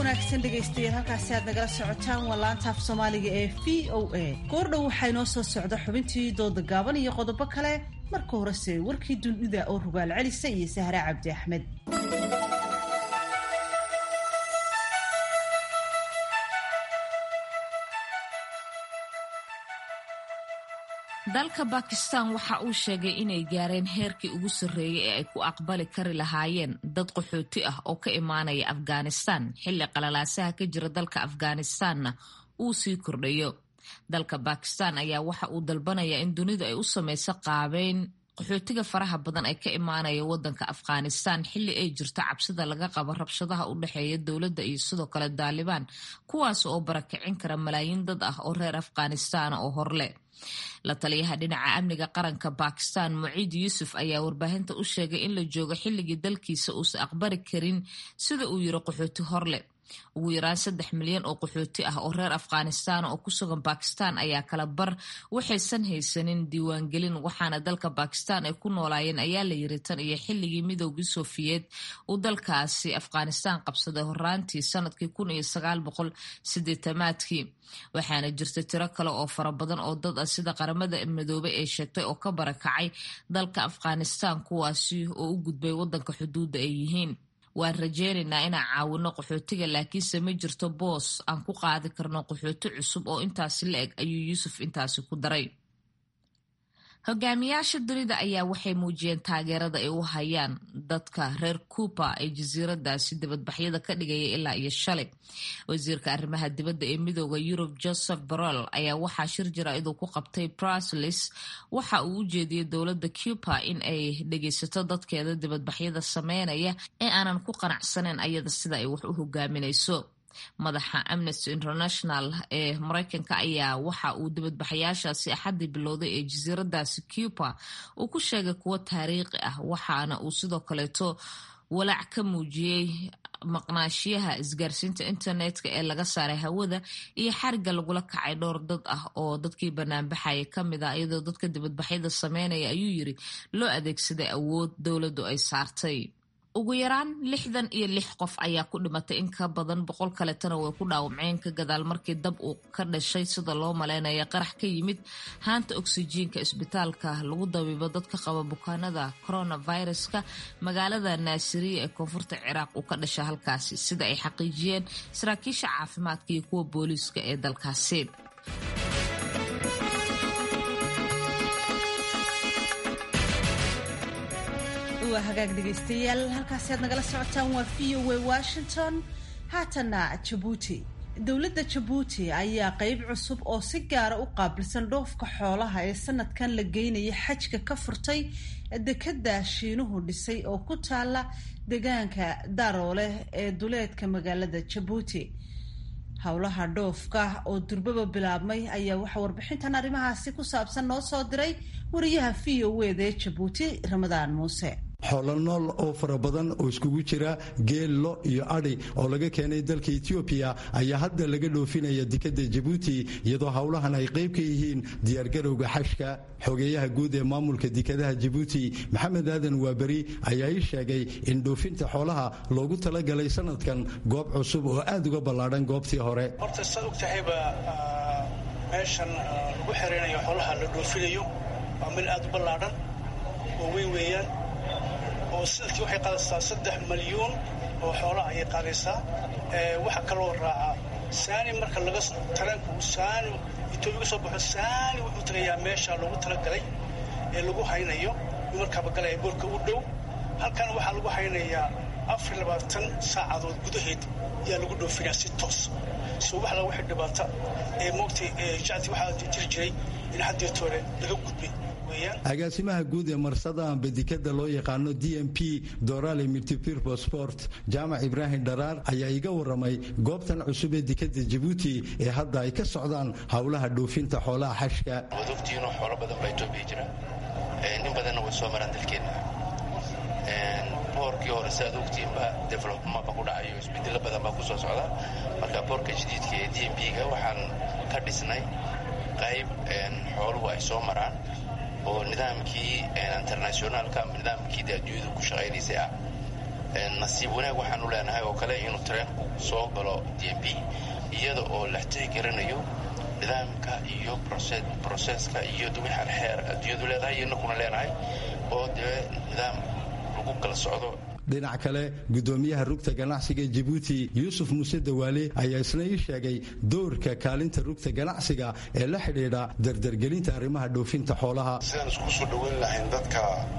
wanaagsan dhegaystayaal halkaasi aad nagala socotaan waa laanta af soomaaliga ee v o a goordhow waxaa inoo soo socda xubintii dooda gaaban iyo qodobo kale marka horese warkii dunida oo rugaal celisa iyo sahre cabdi axmed dalka bakistan waxa uu sheegay inay gaareen heerkii ugu sarreeyay ee ay ku aqbali kari lahaayeen dad qaxooti ah oo ka imaanaya afghanistan xilli qalalaasaha ka jira dalka afghanistanna uu sii kordhayo dalka bakistan ayaa waxa uu dalbanaya in dunidu ay u samayso qaabeyn qaxootiga faraha badan ee ka imaanaya wadanka afghanistan xilli ay jirto cabsida laga qabo rabshadaha u dhexeeya dowladda iyo sidoo kale daalibaan kuwaas oo barakicin kara malaayiin dad ah oo reer afghanistan oo horle la taliyaha dhinaca amniga qaranka bakistan muciid yuusuf ayaa warbaahinta u sheegay in la joogo xilligii dalkiisa uusan aqbali karin sida uu yiri qaxooti horle ugu yaraan saddex milyan oo qaxooti ah oo reer afghanistan oo ku sugan bakistan ayaa kala bar waxaysan haysanin diiwaangelin waxaana dalka bakistan ay ku noolaayeen ayaa la yiri tan iyo xilligii midoogii sofiyeed uu dalkaasi afghanistan qabsaday horaantii sanadkii kun iyo sagaal boqol sideetamaadkii waxaana jirta tiro kale oo fara badan oo dad ah sida qaramada midoobay ay sheegtay oo ka barakacay dalka afghanistan kuwaasi oo u gudbay wadanka xuduudda ay yihiin waan rajeynaynaa inaan caawino qaxootiga laakiinse ma jirto boos aan ku qaadi karno qaxooti cusub oo intaasi la eg ayuu yuusuf intaasi ku daray hogaamiyaasha dunida ayaa waxay muujiyeen taageerada ay u hayaan dadka reer cuuba ee jasiiradaasi dibadbaxyada ka dhigaya ilaa iyo shalay wasiirka arrimaha dibadda ee midooda yurub joseph borrell ayaa waxaa shir jaraa'iduu ku qabtay bruslis waxa uu u jeediyey dowladda cuba in ay dhegaysato dadkeeda dibadbaxyada sameynaya ee aanan ku qanacsaneyn ayada sida ay wax u hogaaminayso madaxa amnesty international ee mareykanka ayaa waxa uu dibadbaxayaashaasi axaddii bilowday ee jasiiradaasi cuba uu ku sheegay kuwo taariikhi ah waxaana uu sidoo kaleeto walaac ka muujiyey maqnaashiyaha isgaarsiinta internetka ee laga saaray hawada iyo xariga lagula kacay dhowr dad ah oo dadkii banaanbaxaya kamid ah iyadoo dadka dibadbaxyada sameynaya ayuu yiri loo adeegsaday awood dowladdu ay saartay ugu yaraan lixdan iyo lix qof ayaa ku dhimatay in ka badan boqol kaletana way ku dhaawaceen ka gadaal markii dab uu ka dhashay sida loo maleynaya qarax ka yimid haanta oksijiinka isbitaalka lagu dabiibo dadka qaba bukaanada coronaviruska magaalada naasiriya ee koonfurta ciraaq uu ka dhasha halkaasi sida ay xaqiijiyeen saraakiisha caafimaadka iyo kuwa booliiska ee dalkaasi waa hagaag dhegaystayaal halkaasi aad nagala socotaan waa v o a washington haatana jabuuti dowladda jabuuti ayaa qeyb cusub oo si gaara u qaabilsan dhoofka xoolaha ee sanadkan la geynaya xajka ka furtay dekada shiinuhu dhisay oo ku taala deegaanka daroole ee duleedka magaalada jabuuti howlaha dhoofka oo durbaba bilaabmay ayaa waxaa warbixintan arrimahaasi ku saabsan noo soo diray wariyaha v o eda ee jabuuti ramadaan muuse xoolo nool oo fara badan oo iskugu jira geel lo iyo adhi oo laga keenay dalka etoobiya ayaa hadda laga dhoofinaya dekadda jabuuti iyadoo howlahan ay qayb ka yihiin diyaargarowga xashka xogeeyaha guud ee maamulka dekadaha jabuuti maxamed aadan waaberi ayaa ii sheegay in dhoofinta xoolaha loogu talagalay sanadkan goob cusub oo aad uga ballaadhan goobtii hore horta saad og tahayba meeshan lagu xereynayo xoolaha la dhoofinayo waa meel aad u ballaadhan oo weyn weeyaan oo sanadkii waxay qaadaysaa saddex malyuun oo xoolaha ayay qaadaysaa waxaa kaloo raaca saani marka laga tareenku saani etoobiya ka soo baxo saani wuxuu tagayaa meesha loogu talagalay ee lagu haynayo markaaba galaya boorka u dhow halkan waxaa lagu haynayaa afar labaatan saacadood gudaheed ayaa lagu dhoofinaya si toos so wax laga wixii dhibaata ee moogtay jacdi waxaa jiri jiray in haddeetoole laga gudbay agaasimaha guud ee marsada amba dekada loo yaqaano d m p dorale multipurpo sport jaamac ibraahim dharaar ayaa iga waramay goobtan cusub ee dekada jabuuti ee hadda ay ka socdaan howlaha dhoofinta xoolaha xashka waad ogtihiinoo xoolo badan baa etoobiya jira nin badanna way soo maraan dalkeenna boorkii hore si aad ogtihiinba developmaba ku dhacayo isbedelo badan baa ku soo socda marka boorka jadiidka ee d m p-ga waxaan ka dhisnay qayb xooluhu ay soo maraan oo nidaamkii internationaalka ama nidaamkii adduunyadu ku shaqaynaysay ah nasiib wanaag waxaanu leenahay oo kale inuu tareenku soo galo d m b iyada oo la tixgelinayo nidaamka iyo broseska iyo wixaan xeer adduunyadu leedahay iyo inakuna leenahay oo dee nidaam lagu kala socdo dhinac kale gudoomiyaha rugta ganacsiga jabuuti yuusuf muuse dawaale ayaa isna ii sheegay doorka kaalinta rugta ganacsiga ee la xidhiidha dardargelinta arrimaha dhoofinta xoolaha sidaan isku soo dhoweyn lahayn dadka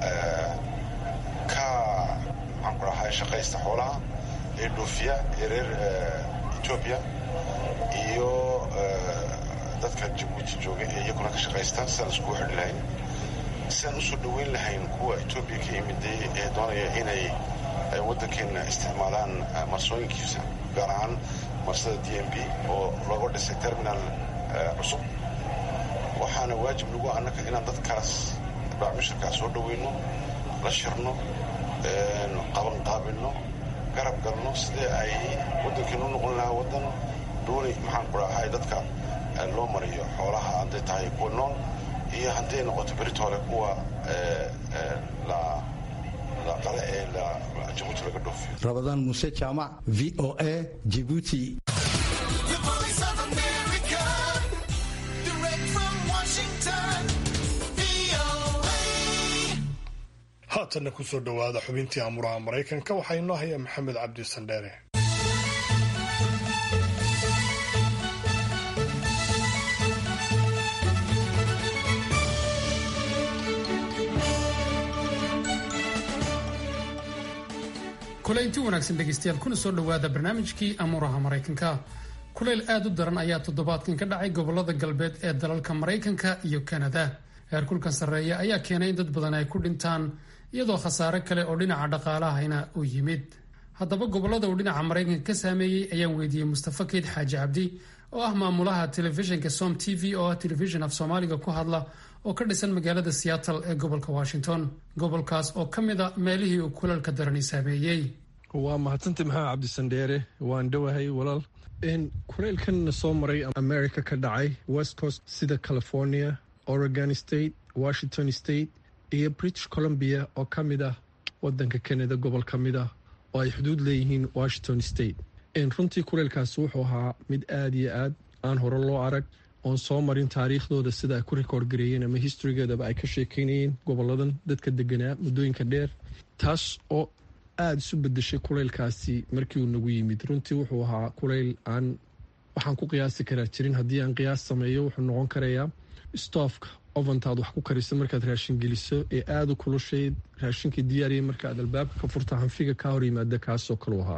ka maxaan ku dhahay shaqaysta xoolaha ee dhoofiya ee reer etoobiya iyo dadka jabuuti jooga ee iyaguna ka shaqaysta sidaan iskugu xidhi lahayn sidaan usoo dhoweyn lahayn kuwa etoobiya ka yimiday ee doonaya inay waddankeena isticmaalaan marsooyinkiisa gaar ahaan marsada d m b oo looga dhisay terminal cusub waxaana waajib nagu annaka inaan dadkaas baacmushirkaas soo dhoweyno la shirno qabanqaabinno garab galno sidee ay waddankeena u noqon lahaa waddan doonay maxaan ku dhahay dadka loo mariyo xoolaha hadday tahay kuwa nool iyo hadday noqoto beritoole kuwa qale ee jabuuti laga dhoofiyo rabadaan muuse jaamac v o a jibuuti haatanna ku soo dhowaada xubintii amuraha maraykanka waxaa inoo haya maxamed cabdi sandheere kulaynti wanaagsan dhegaystayaal kuna soo dhowaada barnaamijkii amuuraha maraykanka kulayl aad u daran ayaa toddobaadkan ka dhacay gobolada galbeed ee dalalka maraykanka iyo kanada heerkulkan sarreeya ayaa keenay in dad badan ay ku dhintaan iyadoo khasaare kale oo dhinaca dhaqaalahayna uu yimid haddaba gobolada uu dhinaca maraykanka ka saameeyey ayaan weydiiyey mustafa keyd xaaji cabdi oo ah maamulaha telefishinka som t v oo ah telefishin af soomaaliga ku hadla oo ka dhisan magaalada seattle ee gobolka washington gobolkaas oo ka mid a meelihii uu kulalka darani saameeyey waa mahadsantay maxamed cabdisandheere waan dhowahay walaal kuleylkanna soo maray america ka dhacay west coast sida california oregon state washington state iyo british columbia oo ka mid ah wadanka canada gobol ka mid ah oo ay xuduud leeyihiin washington state runtii kuleylkaasi wuxuu ahaa mid aada iyo aad aan hore loo arag oon soo marin taariikhdooda sida ay ku rikoord gareeyeen ama historygeedaba ay ka sheekeynayeen goboladan dadka deganaa muddooyinka dheer taas oo aada isu bedeshay kuleylkaasi markii uu nagu yimid runtii wuxuu ahaa kuleyl aan waxaan ku qiyaasi karaa jirin haddii aan qiyaas sameeyo wuxuu noqon karayaa stoofka ofantaad wax ku kariso markaad raashin geliso ee aada u kulushay raashinkii diyaariya markaaad albaabka ka furta hanfiga kaa hor yimaada kaasoo kalu ahaa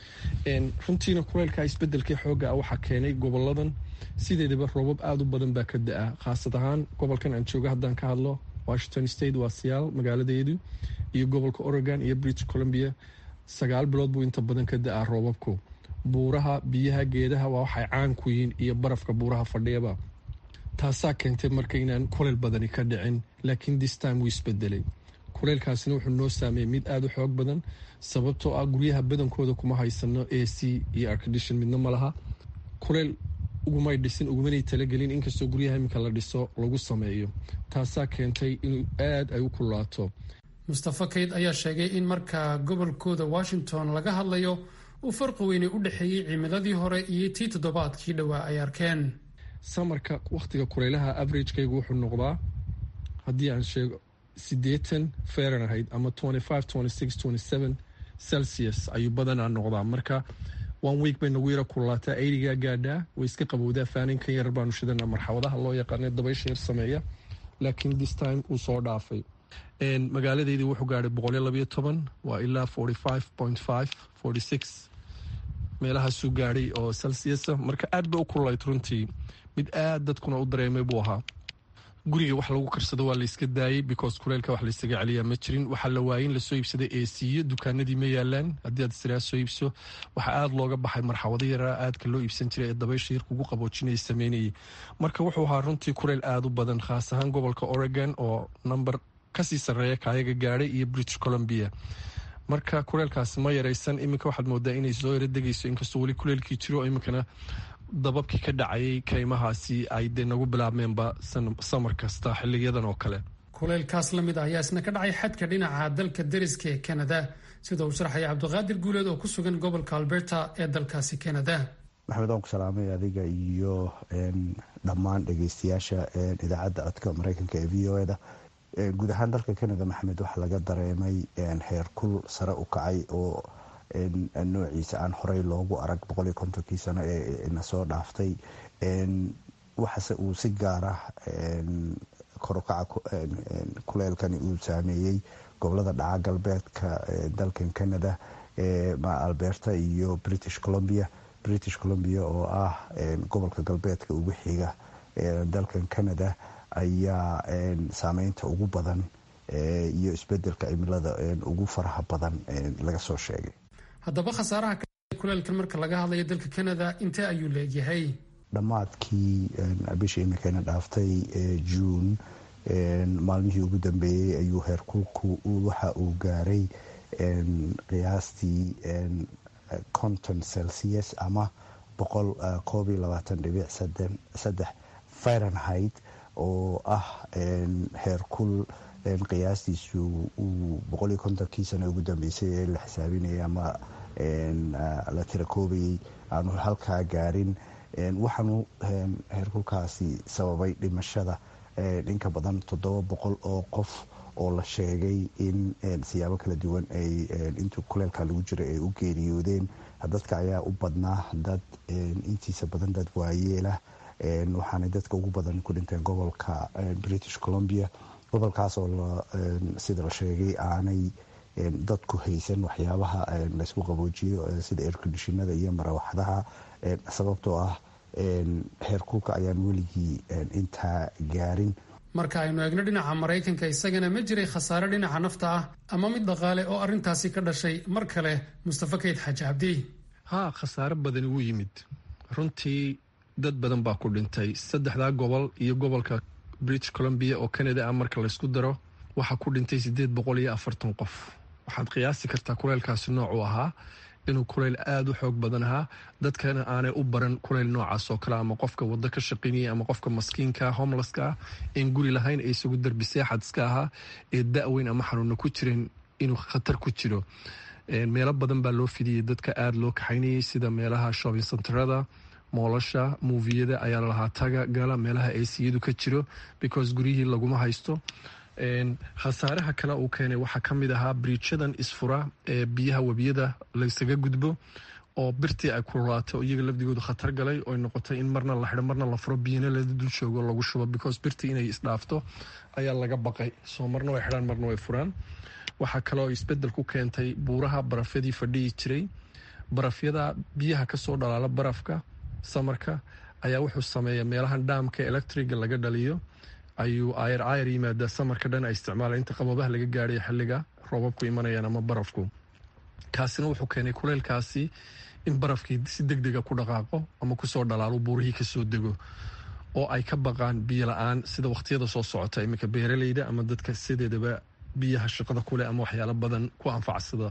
runtiina kuleylka isbedelkii xooga ah waxaa keenay goboladan sideedaba roobab aada u badan baa ka da-a khaasad ahaan gobolkan aan jooga haddaan ka hadlo washington state waa siyaal magaaladeedu iyo gobolka oregon iyo british columbia sagaal bilood buu inta badan ka da-aa roobabku buuraha biyaha geedaha waa waxay caan ku yihiin iyo barafka buuraha fadhiyaba taasaa keentay marka inaan kuleyl badani ka dhicin laakiin this-time wuu isbedelay kuleylkaasina wuxuu noo saameeyey mid aada u xoog badan sababtoo ah guryaha badankooda kuma haysano a c iyo arcadishon midna ma laha kuleyl ugumay dhisin ugumanay talagelin inkastoo guryaha iminka la dhiso lagu sameeyo taasaa keentay inuu aada ay u kulaato mustafa kayd ayaa sheegay in marka gobolkooda washington laga hadlayo uu farqi weyne u dhexeeyey cimiladii hore iyo tii toddobaadkii dhowaa ay arkeen samarka wakhtiga kuleylaha averagekaygu wuxuu noqdaa haddii aan sheego siddeetan fahrenheit ama celsius ayuu badanaa noqdaa marka one week bay nagu yara kulaataa eyrigaa gaadhaa way iska qabowdaa faaninkan yar baanu shidana marxawadaha loo yaqaana dabaysha yar sameeya laakiin this time uu soo dhaafay magaaladeydii wuxuu gaadhay boqolyo labayo toban waa ilaa forty five point five forty six meelahaasuu gaadhay oo celsiusa marka aad bay u kululayd runtii mid aad dadkuna u dareemay buu ahaa guriga wax lagu karsado waa layska daayay because kuleylka wax laysaga celiyaa ma jirin waxaa la waayay in lasoo iibsaday eesiyo dukaanadii ma yaalaan haddii aad siraa soo iibso waxaa aada looga baxay marxawado yaraa aadka loo iibsan jiray ee dabaysha yar kugu qaboojinaya sameynayay marka wuxuu ahaa runtii kuleyl aada u badan khaas ahaan gobolka oregon oo number kasii sarreeya kaayaga gaadhay iyo british columbia marka kuleylkaasi ma yaraysan iminka waxaad moodaa inay soo yaro degayso inkastoo weli kuleylkii jiro iminkana dababkii ka dhacayay kaymahaasi ay dee nagu bilaabmeenba samar kasta xiliyadan oo kale kuleylkaas la mid ah ayaa isna ka dhacay xadka dhinaca dalka deriska ee kanada sida uu sharxaya cabdiqaadir guuleed oo ku sugan gobolka alberta ee dalkaasi canada maxamed waan ku salaamay adiga iyo dhammaan dhegeystayaasha idaacadda codka mareykanka ee v o eda guud ahaan dalka canada maxamed waxaa laga dareemay heer kul sare u kacay oo noociisa aan horey loogu arag boqoliyo kontonkii sano ee nasoo dhaaftay waxaase uu si gaara korukaca kuleelkani uu saameeyey gobolada dhaca galbeedka dalkan canada alberta iyo british columbia british columbia oo ah gobolka galbeedka ugu xiga dalkan canada ayaa saameynta ugu badan iyo isbedelka cimilada ugu faraha badan laga soo sheegay haddaba khasaaraha kuleelkan marka laga hadlayo dalka canada intee ayuu leegyahay dhammaadkii bishii imikana dhaaftay juun maalmihii ugu dambeeyey ayuu heerkulku waxa uu gaaray qiyaastii conton celsius ama boqol koob iyo labaatan dhibic saddex fahrenheit oo ah heerkul qiyaastiisu uu boqol iyo kontonkii sano ugu dambeysay ee la xisaabinayay ama la tira koobayay aanu halkaa gaarin waxaanu heerkulkaasi sababay dhimashada inka badan toddoba boqol oo qof oo la sheegay in siyaabo kala duwan ay intuu kuleelka lagu jiro ay u geeriyoodeen dadka ayaa u badnaa dad intiisa badan dad waayeelah waxaanay dadka ugu badan ku dhinteen gobolka british columbia gobolkaas oo sida la sheegay aanay dadku haysan waxyaabaha laysku qaboojiyo sida erkondishinada iyo marawaxdaha sababtoo ah heerkulka ayaan weligii intaa gaarin marka aynu eegno dhinaca maraykanka isagana ma jiray khasaare dhinaca nafta ah ama mid dhaqaale oo arrintaasi ka dhashay mar kale mustafa kayd xaaji cabdi haa khasaare badani wuu yimid runtii dad badan baa ku dhintay saddexdaa gobol iyo gobolka british columbia oo canada ah marka laysku daro waxaa ku dhintay siddeed boqol iyo afartan qof waxaad qiyaasi kartaa kuleylkaasi noocuu ahaa inuu kuleyl aada u xoog badan ahaa dadkana aanay u baran kuleyl noocaas oo kale ama qofka wado ka shaqaynaya ama qofka maskiinka homeleska ah een guri lahayn ee isagu darbi seexad iska ahaa ee da-weyn ama xanuuna ku jirin inuu khatar ku jiro meelo badan baa loo fidiyey dadka aada loo kaxaynayay sida meelaha shopping centerada moolasha muufiyada ayaa lalahaa taga gala meelaha aciyadu ka jiro because guryihii laguma haysto khasaaraha kale uu keenay waxaa ka mid ahaa briijadan isfura ee biyaha webiyada laysaga gudbo oo birtii ay kululaatay oo iyaga lafdigoodu khatar galay oy noqotay in marna la xidho marna la furo biyana la dul joogo lagu shubo because birtii inay isdhaafto ayaa laga baqay soo marna way xidhaan marna way furaan waxaa kaleoo isbedel ku keentay buuraha barafyadii fadhiyi jiray barafyada biyaha kasoo dhalaala barafka samarka ayaa wuxuu sameeya meelahan dhaamka electriga laga dhaliyo ayuu ayar ayar yimaada samarka dhan ay isticmaala inta qababaha laga gaadhay xilliga roobabku imanayaan ama barafku kaasina wuxuu keenay kuleylkaasi in barafkii si deg dega ku dhaqaaqo ama kusoo dhalaalo buurihii kasoo dego oo ay ka baqaan biyo la-aan sida waqtiyada soo socota iminka beeraleyda ama dadka sideedaba biyaha shaqada kuleh ama waxyaalo badan ku anfacsada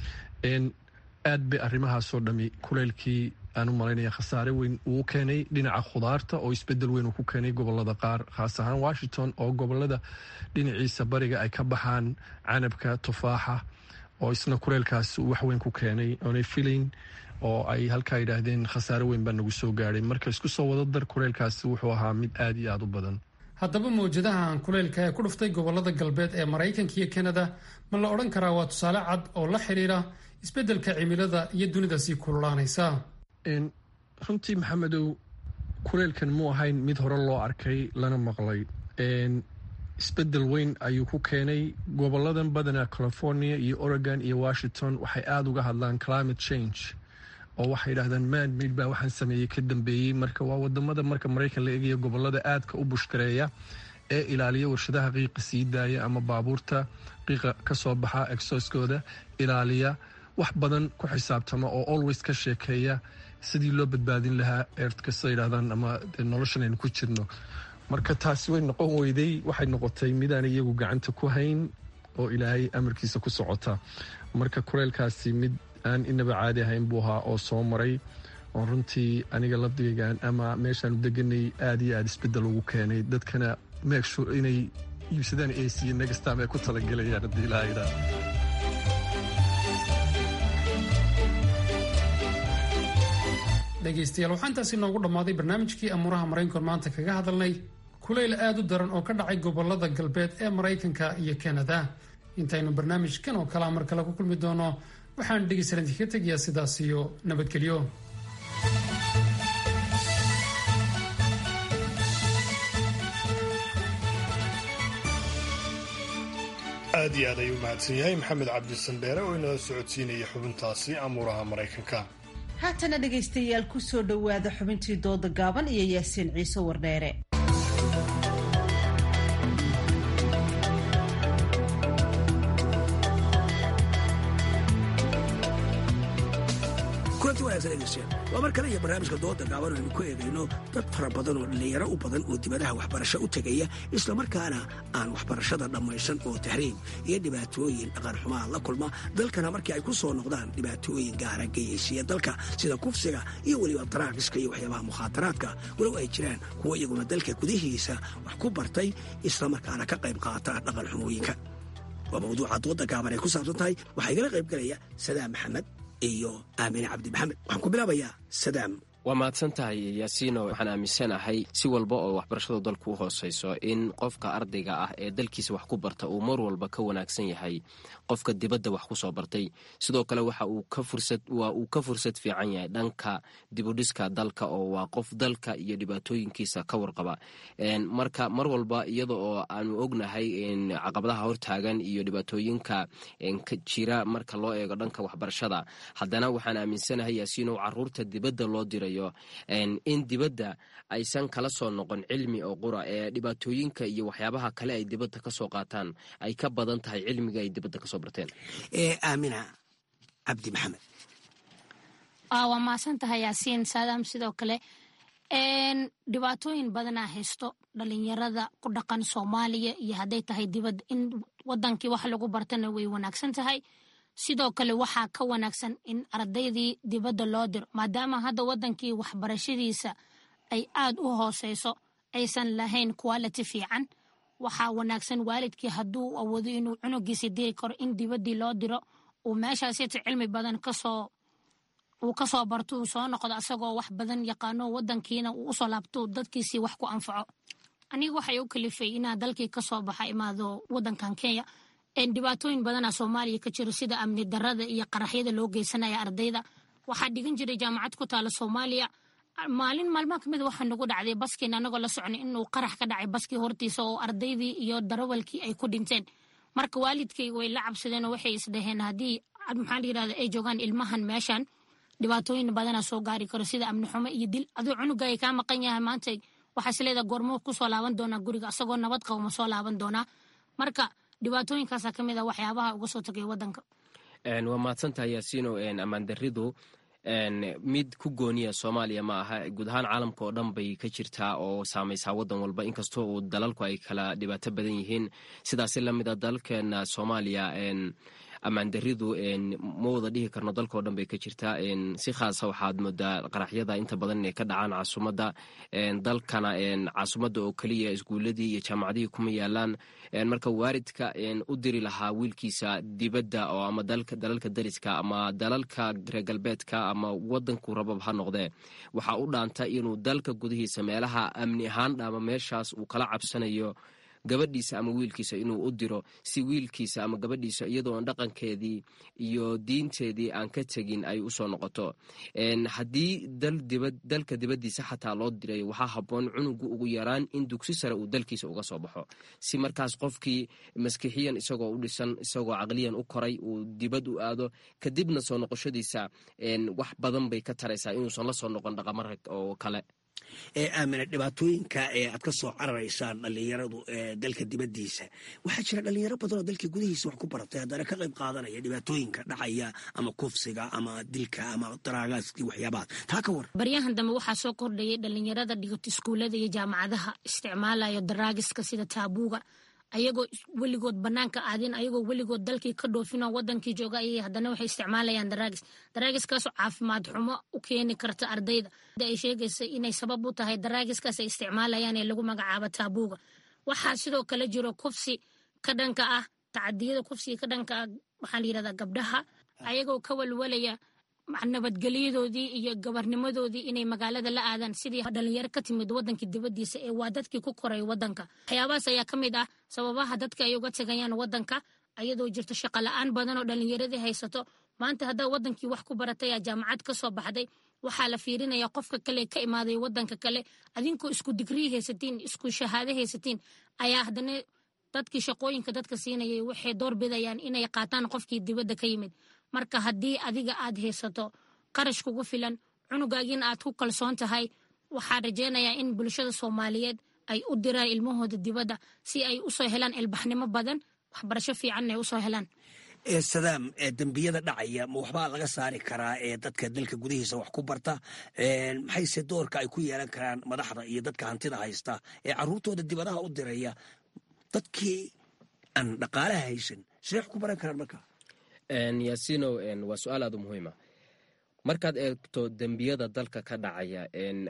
aad bay arrimahaasoo dhami kuleylkii aan u malaynaya khasaare weyn uu keenay dhinaca khudaarta oo isbedel weyn uu ku keenay gobolada qaar khaas ahaan washington oo gobolada dhinaciisa bariga ay ka baxaan canabka tufaaxa oo isna kuleylkaasi uu waxweyn ku keenay oonay filayn oo ay halkaa yidhaahdeen khasaare weyn baa nagu soo gaadhay marka isku soo wada dar kuleylkaasi wuxuu ahaa mid aada iyo aada u badan haddaba mawjadahan kuleylka ee ku dhuftay gobolada galbeed ee maraykanka iyo kanada ma la odhan karaa waa tusaale cad oo la xidhiira isbeddelka cimilada iyo dunida sii kululaanaysa runtii maxamedow kuleylkan mu ahayn mid hore loo arkay lana maqlay isbedel weyn ayuu ku keenay goboladan badanaa california iyo oregon iyo washington waxay aada uga hadlaan climate change oo waxay yidhahdaan man mid baa waxaan sameeyey ka dambeeyey marka waa wadamada marka maraykan la eegaya gobolada aadka u bushkareeya ee ilaaliya warshadaha qiiqa sii daaya ama baabuurta qiiqa kasoo baxa exoskooda ilaaliya wax badan ku xisaabtama oo always ka sheekeeya sidii loo badbaadin lahaa eertkasta yidhahdaan ama noloshan aynu ku jirno marka taasi way noqon weyday waxay noqotay midaan iyagu gacanta ku hayn oo ilaahay amarkiisa ku socota marka kuleylkaasi mid aan inaba caadi ahayn buu ahaa oo soo maray oo runtii aniga lafdigaygaan ama meeshaanu deganay aada iyo aada isbedel ugu keenay dadkana meegshu inay iibsadaan ac negastam ay ku talagalayaan haddii ilaaha yidhaah dhegaystayaal waxaa intaasi noogu dhammaaday barnaamijkii amuuraha maraykankoon maanta kaga hadalnay kulayl aad u daran oo ka dhacay gobolada galbeed ee maraykanka iyo kanada intaynu barnaamijkan oo kalea mar kale ku kulmi doono waxaan dhegaystayaal idinkaga tegayaa sidaas iyo nabadgelyo aad iyo aad ayuu mahadsan yahay maxamed cabdisandheere oo inala socodsiinaya xubintaasi amuuraha maraykanka haatana dhegaystayaal ku soo dhowaada xubintii dooda gaaban iyo yaasiin ciise wardheere kulanti wanaagsan dhegeystayaal waa mar kale iyo barnaamijka dooda gaaban aynu ku eegayno dad fara badan oo dhallinyaro u badan oo dibadaha waxbarasho u tegaya islamarkaana aan waxbarashada dhammaysan oo tahriib iyo dhibaatooyin dhaqan xumaa la kulma dalkana markii ay ku soo noqdaan dhibaatooyin gaara geyaysiya dalka sida kufsiga iyo weliba daraagiska iyo waxyaabaha mukhaataraadka walow ay jiraan kuwo iyaguna dalka gudihiisa wax ku bartay islamarkaana ka qayb qaata dhaqan xumooyinka waa mawduuca dooda gaaban ay ku saabsan tahay waxaa igala qayb galaya sadaam maxamed iyo aamine cabdi maxamed waxaan ku bilaabayaa sadaam waa mahadsan tahay yaasiino waxaan aaminsanahay si walba oo waxbarashadu dalku u hooseyso in qofka ardayga ah ee dalkiisa wax ku barta uu mar walba ka wanaagsan yahay qofka dibadda wax ku soo bartay sidoo kale waxa uu ka fursad waa uu ka fursad fiican yahay dhanka dibudhiska dalka oo waa qof dalka iyo dhibaatooyinkiisa ka warqaba marka mar walba iyada oo aanu ognahay caqabadaha hortaagan iyo dhibaatooyinka jira marka loo eego dhanka waxbarashada haddana waxaan aaminsanahay yaasiino caruurta dibadda loo diray in dibadda aysan kala soo noqon cilmi oo qura ee dhibaatooyinka iyo waxyaabaha kale ay dibadda ka soo qaataan ay ka badan tahay cilmiga ay dibadda kasoo barteen aamina cabdi maxamed waa mahadsan tahay yaasiin saadaam sidoo kale dhibaatooyin badanaa haysto dhalinyarada ku dhaqan soomaaliya iyo hadday tahay dibadda in wadankii wax lagu bartana way wanaagsan tahay sidoo kale waxaa ka wanaagsan in ardaydii dibadda loo diro maadaama hadda wadankii waxbarashadiisa ay aad u hooseyso aysan lahayn quality fiican waxaa wanaagsan waalidkii hadduu awoodo inuu cunugiisa diri karo in dibaddii loo diro uu meeshaasita cilmi badan kasoo uu kasoo barto uu soo noqdo asagoo wax badan yaqaano wadankiina uu usoo laabto dadkiisii wax ku anfaco aniga waxay u kalifay inaa dalkii kasoo baxa imaado wadankan kenya dhibaatooyin badana soomaaliya ka jiro sida amni darada iyo qaraxyada loo geysanaya ardayda waxaa dhigan jiray jaamacad ku taala soomaaliya maalin maalmaha kamid waxaa nagu dhacday baskiin anagoo la socnay inuu qarax ka dhacay baskii hortiisa oo ardaydii iyo darawalkii ay ku dhinteen marka waalidkay way la cabsadeen oo waxay isdhaheen haddii maxaa la yirahda ay joogaan ilmahan meeshan dhibaatooyin badana soo gaari karo sida amni xumo iyo dil aduu cunugaay kaa maqan yahay maanta waxaa isleedaha goormo kusoo laaban doonaa guriga asagoo nabad qabo ma soo laaban doonaa marka dhibaatooyinkaasa ka mid a waxyaabaha uga soo tagay wadanka waa mahadsantahay yaasiino ammaan daridu mid ku gooniya soomaaliya ma aha guud ahaan caalamka oo dhan bay ka jirtaa oo saamaysaa wadan walba inkastoo uu dalalku ay kala dhibaato badan yihiin sidaasi lamid a dalalkeena soomaaliya ammaandaridu ma wada dhihi karno dalkao dhan bay ka jirtaa si khaasa waxaad moodaa qaraxyada inta badan inay ka dhacaan caasimadda dalkana caasimadda oo keliya iskuuladii iyo jaamacadihii kuma yaalaan marka waaridka u diri lahaa wiilkiisa dibadda oo ama dalalka dariska ama dalalka reer galbeedka ama wadanku rabab ha noqdee waxaa u dhaanta inuu dalka gudihiisa meelaha amni ahaan ama meeshaas uu kala cabsanayo gabadhiisa ama wiilkiisa inuu u diro si wiilkiisa ama gabadhiisa iyadoo aan dhaqankeedii iyo diinteedii aan ka tegin ay usoo noqoto haddii dalka dibaddiisa xataa loo diray waxaa habboon cunugu ugu yaraan in dugsi sare uu dalkiisa uga soo baxo si markaas qofkii maskixiyan isagoo u dhisan isagoo caqliyan u koray uu dibad u aado kadibna soo noqoshadiisa wax badan bay ka taraysaa inuusan la soo noqon dhaqamara oo kale ee aamina dhibaatooyinka ee aad ka soo cararaysaan dhallinyaradu ee dalka dibaddiisa waxaa jira dhallinyaro badan oo dalka gudihiisa wax ku baratay haddana ka qayb qaadanaya dhibaatooyinka dhacaya ama kufsiga ama dilka ama daraagaaskii waxyaabahaas taa ka war baryahan dambe waxaa soo kordhayay dhallinyarada dhigato iskuullada iyo jaamacadaha isticmaalaya daraagiska sida taabuuga ayagoo weligood banaanka aadin ayagoo weligood dalkii ka dhoofinoo wadankii jooga ayay haddana waxay isticmaalayaan daraagis daraagiskaasoo caafimaad xumo u keeni karta ardayda ay sheegaysa inay sabab u tahay daraagiskaas ay isticmaalayaan ee lagu magacaabo taabuuga waxaa sidoo kale jiro kufsi ka dhanka ah tacadiyada kufsiga ka dhanka ah waxaa la yirahdaa gabdhaha ayagoo ka walwalaya nabadgelyadoodii iyo gabarnimadoodii inay magaalada la aadaan sidii dhalinyaro ka timid wadankii dibadiisa ee waa dadkii ku koray wadanka waxyaabahaas ayaa ka mid ah sababaha dadka ay uga tegayaan wadanka ayadoo jirto shaqo la-aan badan oo dhalinyaradii haysato maanta haddaa wadankii wax ku baratay aa jaamacad ka soo baxday waxaa la fiirinaya qofka kale ka imaaday wadanka kale adinkoo isku digrii haysatiin isku shahaado haysatiin ayaa haddana dadkii shaqooyinka dadka siinayay waxay door bidayaan inay qaataan qofkii dibadda ka yimid marka haddii adiga aad haysato qarash kugu filan cunugaagiina aad ku kalsoon tahay waxaan rajeynayaa in bulshada soomaaliyeed ay u diraan ilmahooda dibadda si ay usoo helaan ilbaxnimo badan waxbarasho fiicanna ay usoo helaan sadaam dembiyada dhacaya ma waxbaa laga saari karaa ee dadka dalka gudihiisa wax ku barta maxayse doorka ay ku yeelan karaan madaxda iyo dadka hantida haysta ee caruurtooda dibadaha u diraya dadkii aan dhaqaalaha haysan sidee wax ku baran karaan marka yaasino waa su-aal aad u muhiima markaad eegto dembiyada dalka ka dhacaya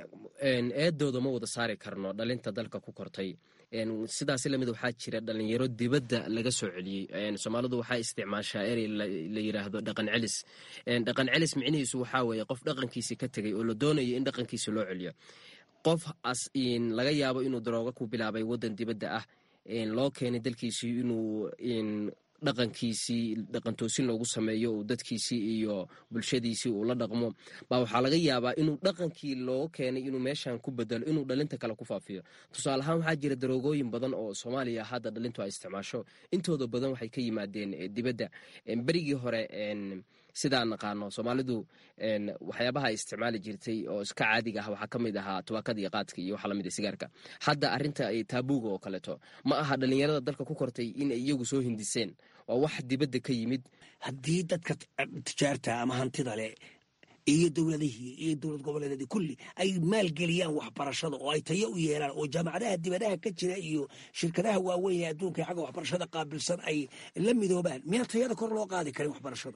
eedooda ma wada saari karno dhalinta dalka ku kortay sidaas lamid waxaa jira dhalinyaro dibadda laga soo celiyey soomaalidu waxaa isticmaashaa erey la yiraahdo dhaqan celis dhaqan celis micnihiisu waxaa weeye qof dhaqankiisi ka tegay oo la doonayo in dhaqankiisa loo celiyo qof laga yaabo inuu darooga ku bilaabay wadan dibadda ah loo keenay dalkiisii inuu dhaqankiisii dhaqantoosin loogu sameeyo uu dadkiisii iyo bulshadiisii uu la dhaqmo baa waxaa laga yaabaa inuu dhaqankii loo keenay inuu meeshan ku bedelo inuu dhalinta kale ku faafiyo tusaale ahaan waxaa jira daroogooyin badan oo soomaaliya hadda dhalintu ay isticmaasho intooda badan waxay ka yimaadeen dibadda berigii hore sidaan naqaano soomaalidu waxyaabaha ay isticmaali jirtay oo iska caadiga ah waxaa ka mid ahaa tubaakada iyo qaadka iyo waxa lamid sigaarka hadda arinta taabuuga oo kaleeto ma aha dhalinyarada dalka ku kortay inay iyagu soo hindiseen waa wax dibadda ka yimid haddii dadka tijaarta ama hantida leh iyo dowladihii iyo dowlad goboleedeedii kulli ay maalgeliyaan waxbarashada oo ay tayo u yeelaan oo jaamacadaha dibadaha ka jira iyo shirkadaha waaweyn ee adduunka ee xagga waxbarashada qaabilsan ay la midoobaan miyaan tayada kor loo qaadi karin waxbarashada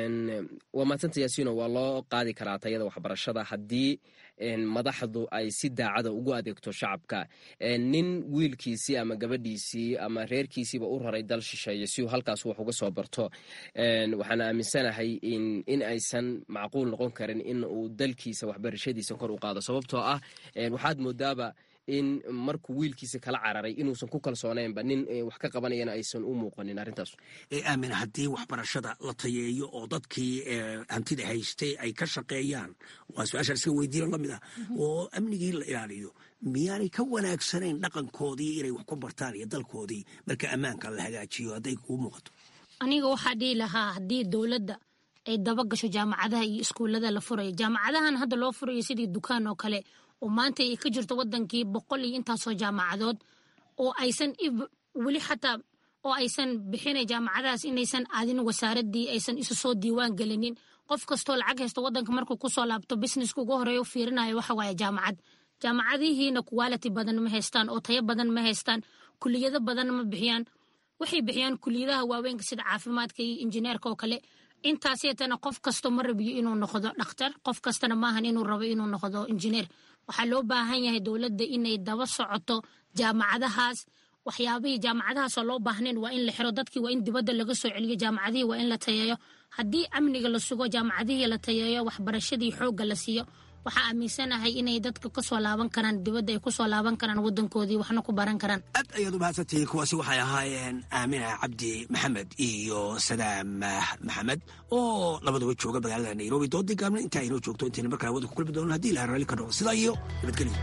waa madsanta yaasino waa loo qaadi karaa tayada waxbarashada haddii madaxdu ay si daacada ugu adeegto shacabka nin wiilkiisii ama gabadhiisii ama reerkiisiiba u raray dal shisheeye si uu halkaas wax uga soo barto waxaan aaminsanahay in aysan macquul noqon karin in uu dalkiisa waxbarashadiisa kor u qaado sababtoo ah waxaad moodaaba in markuu wiilkiisa kala cararay inuusan ku kalsoonaynba nin wax ka qabanayana aysan u muuqanin arrintaas aamin haddii waxbarashada la tayeeyo oo dadkii hantida haystay ay ka shaqeeyaan waa su-aashaan iska weydiino lamid ah oo amnigii la ilaaliyo miyaanay ka wanaagsanayn dhaqankoodii inay wax ku bartaan iyo dalkoodii marka ammaanka la hagaajiyo hadday kuu muuqato aniga waxaa dhihi lahaa haddii dowladda ay daba gasho jaamacadaha iyo iskuullada la furayo jaamacadahan hadda loo furayo sidii dukaan oo kale oo maanta ay ka jirto wadankii boqol iyo intaasoo jaamacadood oo aysan weli xataa oo aysan bixinay jaamacadahaas inaysan aadin wasaaradii aysan isu soo diiwaan gelinin qof kastoo lacag haysto wadanka markuu kusoo laabto businesska ugu horeeya u fiirinayo waxa waaye jaamacad jaamacadihiina quality badan ma haystaan oo tayo badan ma haystaan kuliyado badan ma bixiyaan waxay bixiyaan kuliyadaha waaweynka sida caafimaadka iyo injineerka oo kale intaaseetana qof kasto ma rabiyo inuu noqdo dhakhtar qof kastana maahan inuu rabo inuu noqdo injineer waxaa loo baahan yahay dowladda inay daba socoto jaamacadahaas waxyaabihii jaamacadahaasoo loo baahnayn waa in la xiro dadkii waa in dibadda laga soo celiyo jaamacadihii waa in la tayeeyo haddii amniga la sugo jaamacadihii la tayeeyo waxbarashadii xoogga la siiyo waxaa aaminsanahay inay dadka kasoo laaban karaan dibadda ay kusoo laaban karaan wadankoodii waxna ku baran karaan aad ayaad u mahadsantihiin kuwaasi waxay ahaayeen aamina cabdi maxamed iyo sadaam maxamed oo labaduba jooga magaalada nairobi doodii gaabna intaa inoo joogto intayna markaa wada ku kulmi doono haddii ilaha raalli ka noqdo sidaa iyo nabadgelyo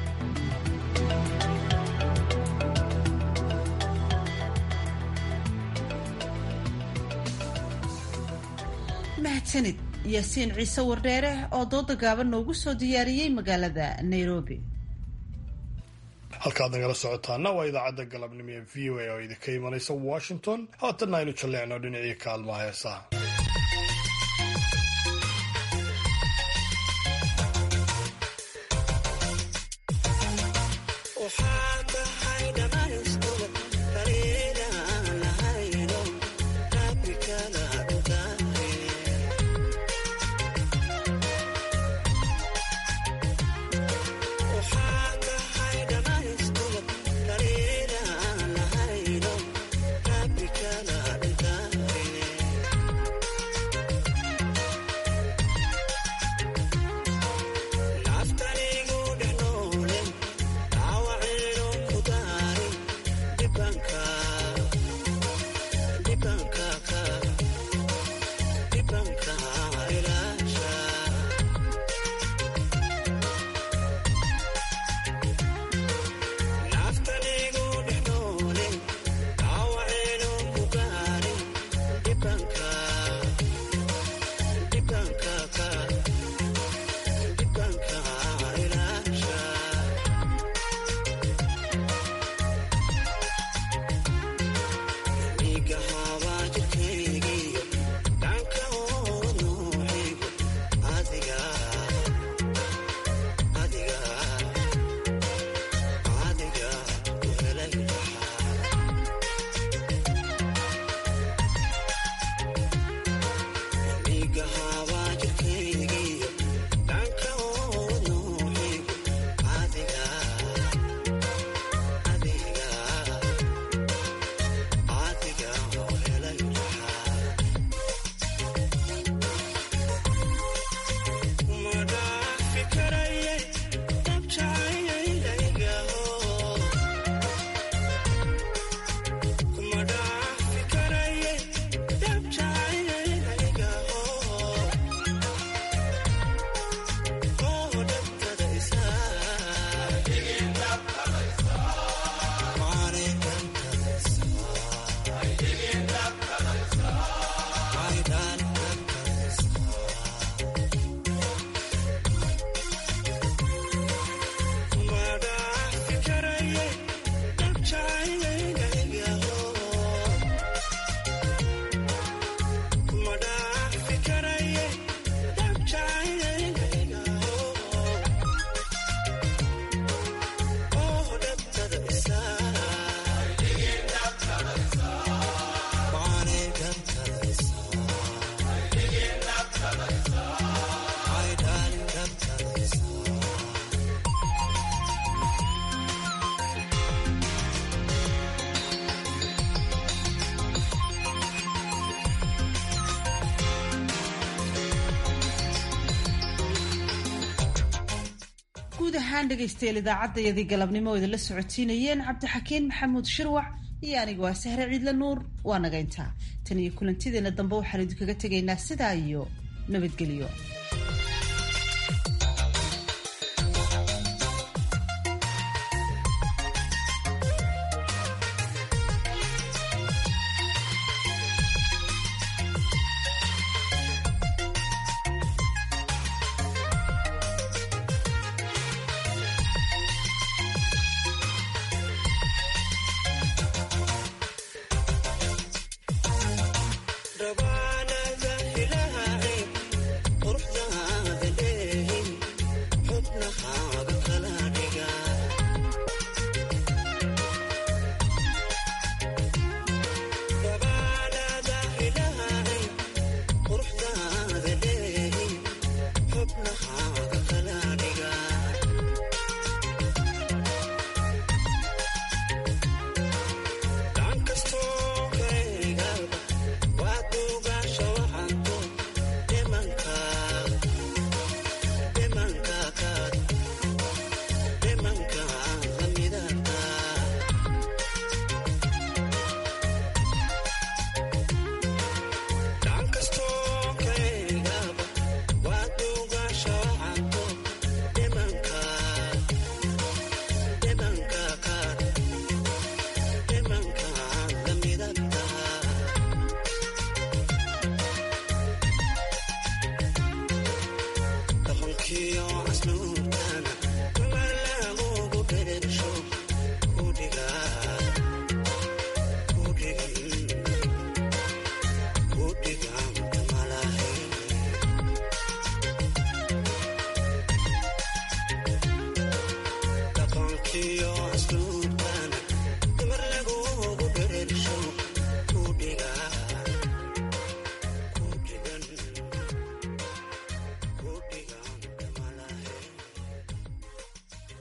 mahadsanid yaasiin ciise wardheere oo dooda gaaban noogu soo diyaariyey magaalada nairobi halkaad nagala socotaana waa idaacadda galabnimo ee v o a oo idinka imanaysa washington haatanna aynu jalleecno dhinacii kaalmaha heesaha ahaan dhegaystayaal idaacaddayadii galabnimo oo idinla socotiinayeen cabdixakiin maxamuud shirwac iyo anigu waa sahre ciidle nuur waa naga intaa tan iyo kulantideena dambe waxaan idinkaga tegaynaa sidaa iyo nabadgelyo